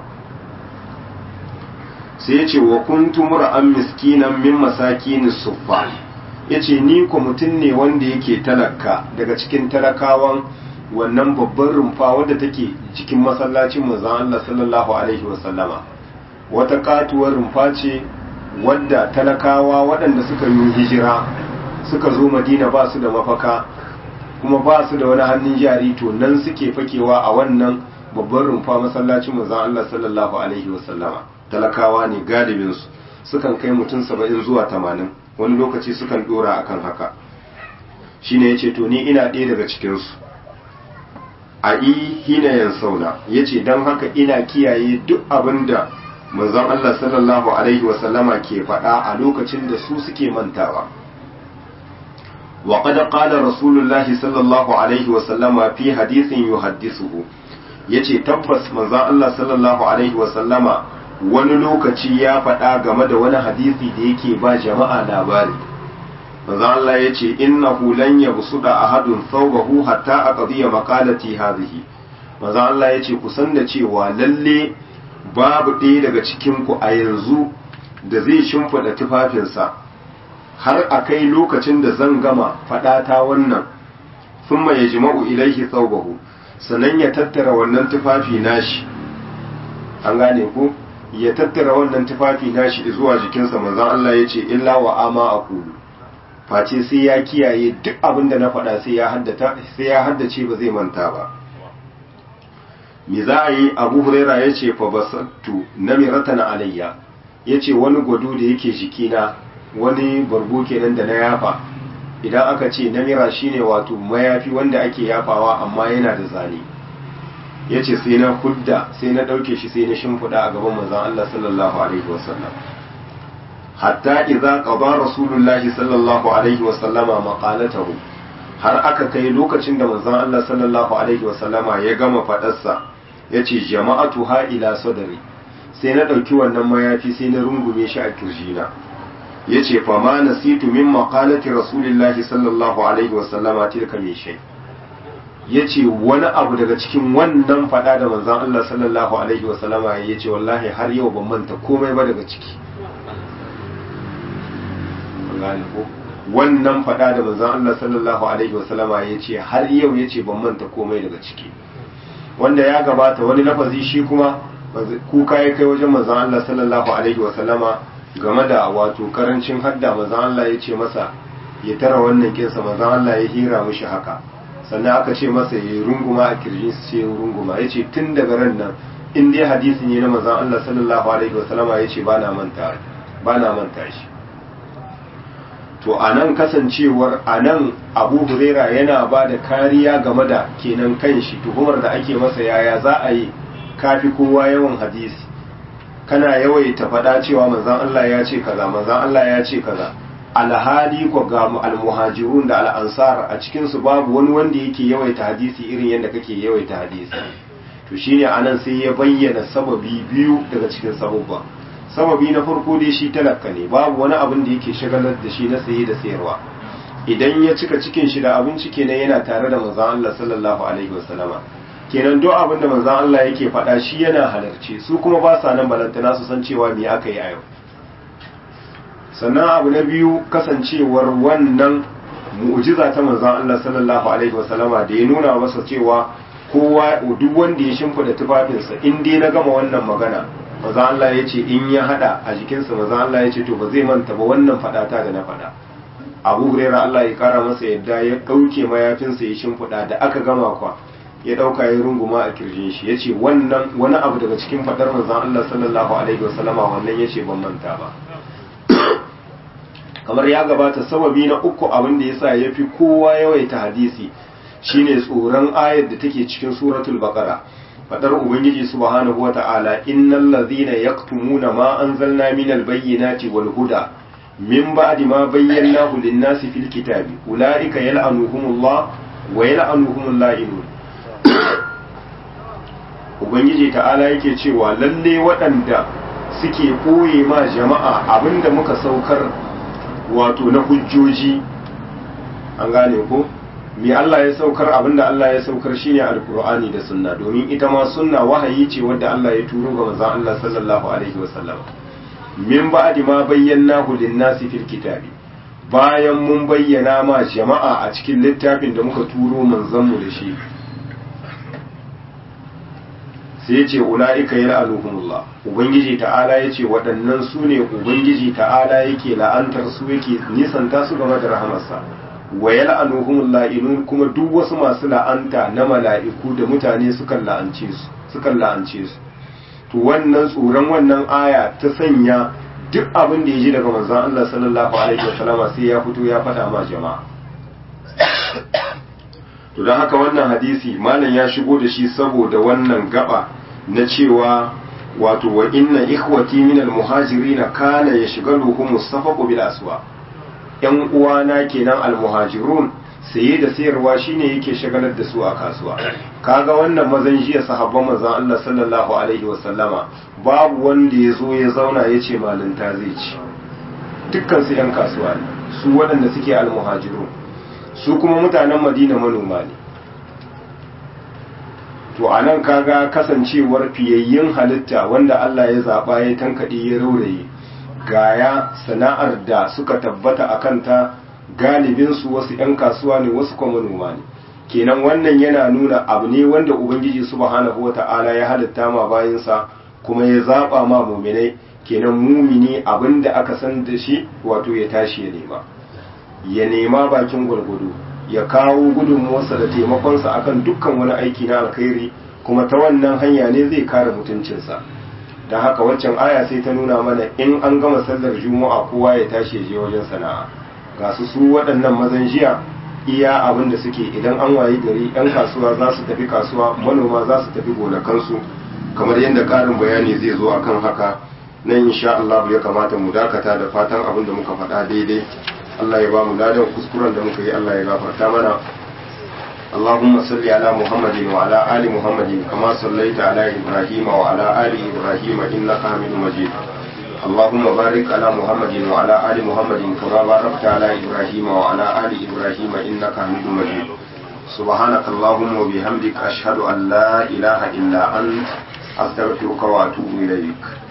[SPEAKER 1] sai ya ce wa kuntu mura'an miskinan min masakin suffa ya ce ni ko mutum ne wanda yake talaka daga cikin talakawan wannan babban rumfa wadda take cikin masallacin manzon Allah sallallahu alaihi wasallama wata katuwar rumfa ce wadda talakawa waɗanda suka yi hijira suka zo madina ba su da mafaka kuma ba su da wani hannun jari to nan suke fakewa a wannan babban rumfa masallacin manzon Allah sallallahu alaihi wasallama talakawa ne galibinsu sukan kai mutum saba'in zuwa tamanin wani lokaci sukan dora akan haka shine yace to ni ina ɗaya daga cikinsu a yi hina yan sauna yace don haka ina kiyaye duk abin da manzon Allah sallallahu alaihi wasallama ke faɗa a lokacin da su suke mantawa wa qad qala rasulullahi sallallahu alaihi wasallama fi hadithin yuhaddisuhu yace tabbas manzon Allah sallallahu alaihi wasallama wani lokaci ya faɗa game da wani hadisi da yake ba jama'a labari manzon Allah yace innahu lan yabsuda ahadun thawbahu hatta aqdiya maqalati hadhihi manzon Allah yace ku san da cewa lalle babu ɗaya daga cikinku a yanzu da zai shimfiɗa tufafinsa har a kai lokacin da zan gama faɗata wannan sun ya jima'u ilaihi tsaubahu sannan ya tattara wannan tufafi nashi an gane ku ya tattara wannan tufafi nashi zuwa jikinsa manzan Allah ya ce illa wa ama a kulu face sai ya kiyaye duk abin da na faɗa sai ya haddace ba zai manta ba me za a yi abu huraira ya ce fa basattu namiratan alayya ya ce wani gwado da yake jikina wani bargo kenan da na yafa idan aka ce namira shine wato mayafi wanda ake yafawa amma yana da zane ya ce sai na hudda sai na ɗauke shi sai na shimfiɗa a gaban manzon Allah sallallahu alaihi wasallam hatta idza qada rasulullahi sallallahu alaihi wasallama maqalatahu har aka kai lokacin da manzon Allah sallallahu alaihi wasallama ya gama faɗarsa ya ce jama'atu ha ila sadari sai na ɗauki wannan mayafi sai na rungume shi a kirjina ya ce fama na situ min maƙalati rasulillahi sallallahu alaihi wasallama tilka mai shai ya ce wani abu daga cikin wannan faɗa da manzan Allah sallallahu alaihi wasallama ya ce wallahi har yau ban manta komai ba daga ciki wannan faɗa da manzan Allah sallallahu alaihi wasallama ya ce har yau ya ce ban manta komai daga ciki wanda ya gabata wani lafazi shi kuma kuka ya kai wajen manzon Allah sallallahu alaihi wa sallama game da wato karancin hadda manzon Allah ya ce masa ya tara wannan kinsa manzon Allah ya hira mishi haka sannan aka ce masa ya runguma a kirjin su ce runguma ya ce tun daga ran nan in dai hadisi ne na manzon Allah sallallahu alaihi wa sallama ya ce ba na manta ba na manta shi to a nan kasancewar a nan abu huraira yana ba da kariya game da kenan kan shi tuhumar da ake masa yaya za a yi kafi kowa yawan hadisi kana yawaita faɗa cewa manzan Allah ya ce kaza manzan Allah ya ce kaza alhali ko ga almuhajirun da al'ansar a cikin su babu wani wanda yake yawaita hadisi irin yadda kake yawaita hadisi to shine anan sai ya bayyana sababi biyu daga cikin sababba sababi na farko dai shi talaka ne babu wani abin da yake shagalar da shi na saye da sayarwa idan ya cika cikin shi da abinci kenan yana tare da manzon Allah sallallahu alaihi wasallama kenan duk abin da manzon Allah yake faɗa shi yana halarci su kuma ba sa nan balantana su san cewa me aka yi a yau sannan abu na biyu kasancewar wannan mu'jiza ta manzon Allah sallallahu alaihi wasallama da ya nuna masa cewa kowa duk wanda ya shimfida tufafinsa in dai na gama wannan magana maza Allah ya ce in ya hada a jikinsa maza Allah ya ce to ba zai manta ba wannan fadata da na fada abu huraira Allah ya kara masa yadda ya dauke mayafinsa ya shimfiɗa da aka gama kwa ya dauka ya runguma a kirjin shi yace wannan wani abu daga cikin fadar manzon Allah sallallahu alaihi wasallama wannan yace ban manta ba kamar ya gabata sababi na uku abin da yasa yafi kowa yawaita hadisi shine tsoron ayar da take cikin suratul baqara fadar ubangiji subhanahu wata'ala innal ladhina yaktumuna ma anzalna minal bayyinati wal huda min ba'di ma bayyanahu lin-nasi fil kitabi ulaika yal'anuhumullah wa yal'anuhumul la'inun ubangiji ta'ala yake cewa lalle waɗanda suke ɓoye ma jama'a abinda muka saukar wato na hujjoji an gane ko me Allah ya saukar abinda Allah ya saukar shine alkur'ani da sunna domin ita ma sunna wahayi ce wadda Allah ya turo ga manzon Allah sallallahu alaihi wasallam min ba'di ma bayyanahu lin-nasi fil kitabi bayan mun bayyana ma jama'a a cikin littafin da muka turo manzon mu da shi sai yace ulaika yal'anuhumullah ubangiji ta'ala yace waɗannan su ne ubangiji ta'ala yake la'antar su yake nisanta su game da rahamarsa wa yal'anuhumul la'inun kuma duk wasu masu la'anta na mala'iku da mutane sukan la'ance su sukan la'ance su to wannan tsoron wannan aya ta sanya duk abin da ya ji daga manzon Allah sallallahu alaihi wasallam sai ya fito ya faɗa ma jama'a to don haka wannan hadisi malam ya shigo da shi saboda wannan gaba na cewa wato wa inna ikhwati min al-muhajirin kana yashghaluhum mustafaqu bil aswa yan uwana kenan al-muhajirun saye da sayarwa shine yake shagalar da su a kasuwa kaga wannan mazan jiya sahabban manzon Allah sallallahu alaihi wasallama babu wanda ya zo ya zauna ya ce malinta zai ci dukkan su yan kasuwa ne su waɗanda suke al-muhajirun su kuma mutanen Madina manoma ne to a nan kaga kasancewar fiyayyen halitta wanda Allah ya zaɓa ya tankaɗe ya rauraye gaya sana'ar da suka tabbata a kanta galibinsu wasu 'yan kasuwa ne wasu kuma manoma ne kenan wannan yana nuna abu ne wanda ubangiji subhanahu wa ta'ala ya halitta ma bayansa kuma ya zaɓa ma muminai kenan mumini abin da aka san da shi wato ya tashi ya nema ya nema bakin gwargwado ya kawo gudunmuwarsa da taimakonsa akan dukkan wani aiki na alkhairi kuma ta wannan hanya ne zai kare mutuncinsa don haka waccan aya sai ta nuna mana in an gama sallar juma'a kowa ya tashi ya je wajen sana'a ga su su waɗannan mazan jiya iya abin da suke idan an wayi gari 'yan kasuwa za su tafi kasuwa manoma za su tafi gonakansu kamar yadda ƙarin bayani zai zo akan haka nan insha Allah ya kamata mu dakata da fatan abin da muka faɗa daidai Allah ya ba mu ladan kuskuren da muka yi Allah ya gafarta mana اللهم صل على محمد وعلى آل محمد كما صليت على إبراهيم وعلى آل إبراهيم إنك حميد مجيد اللهم بارك على محمد وعلى آل محمد كما باركت على إبراهيم وعلى آل إبراهيم إنك حميد مجيد سبحانك اللهم وبحمدك أشهد أن لا إله إلا أنت أستغفرك وأتوب إليك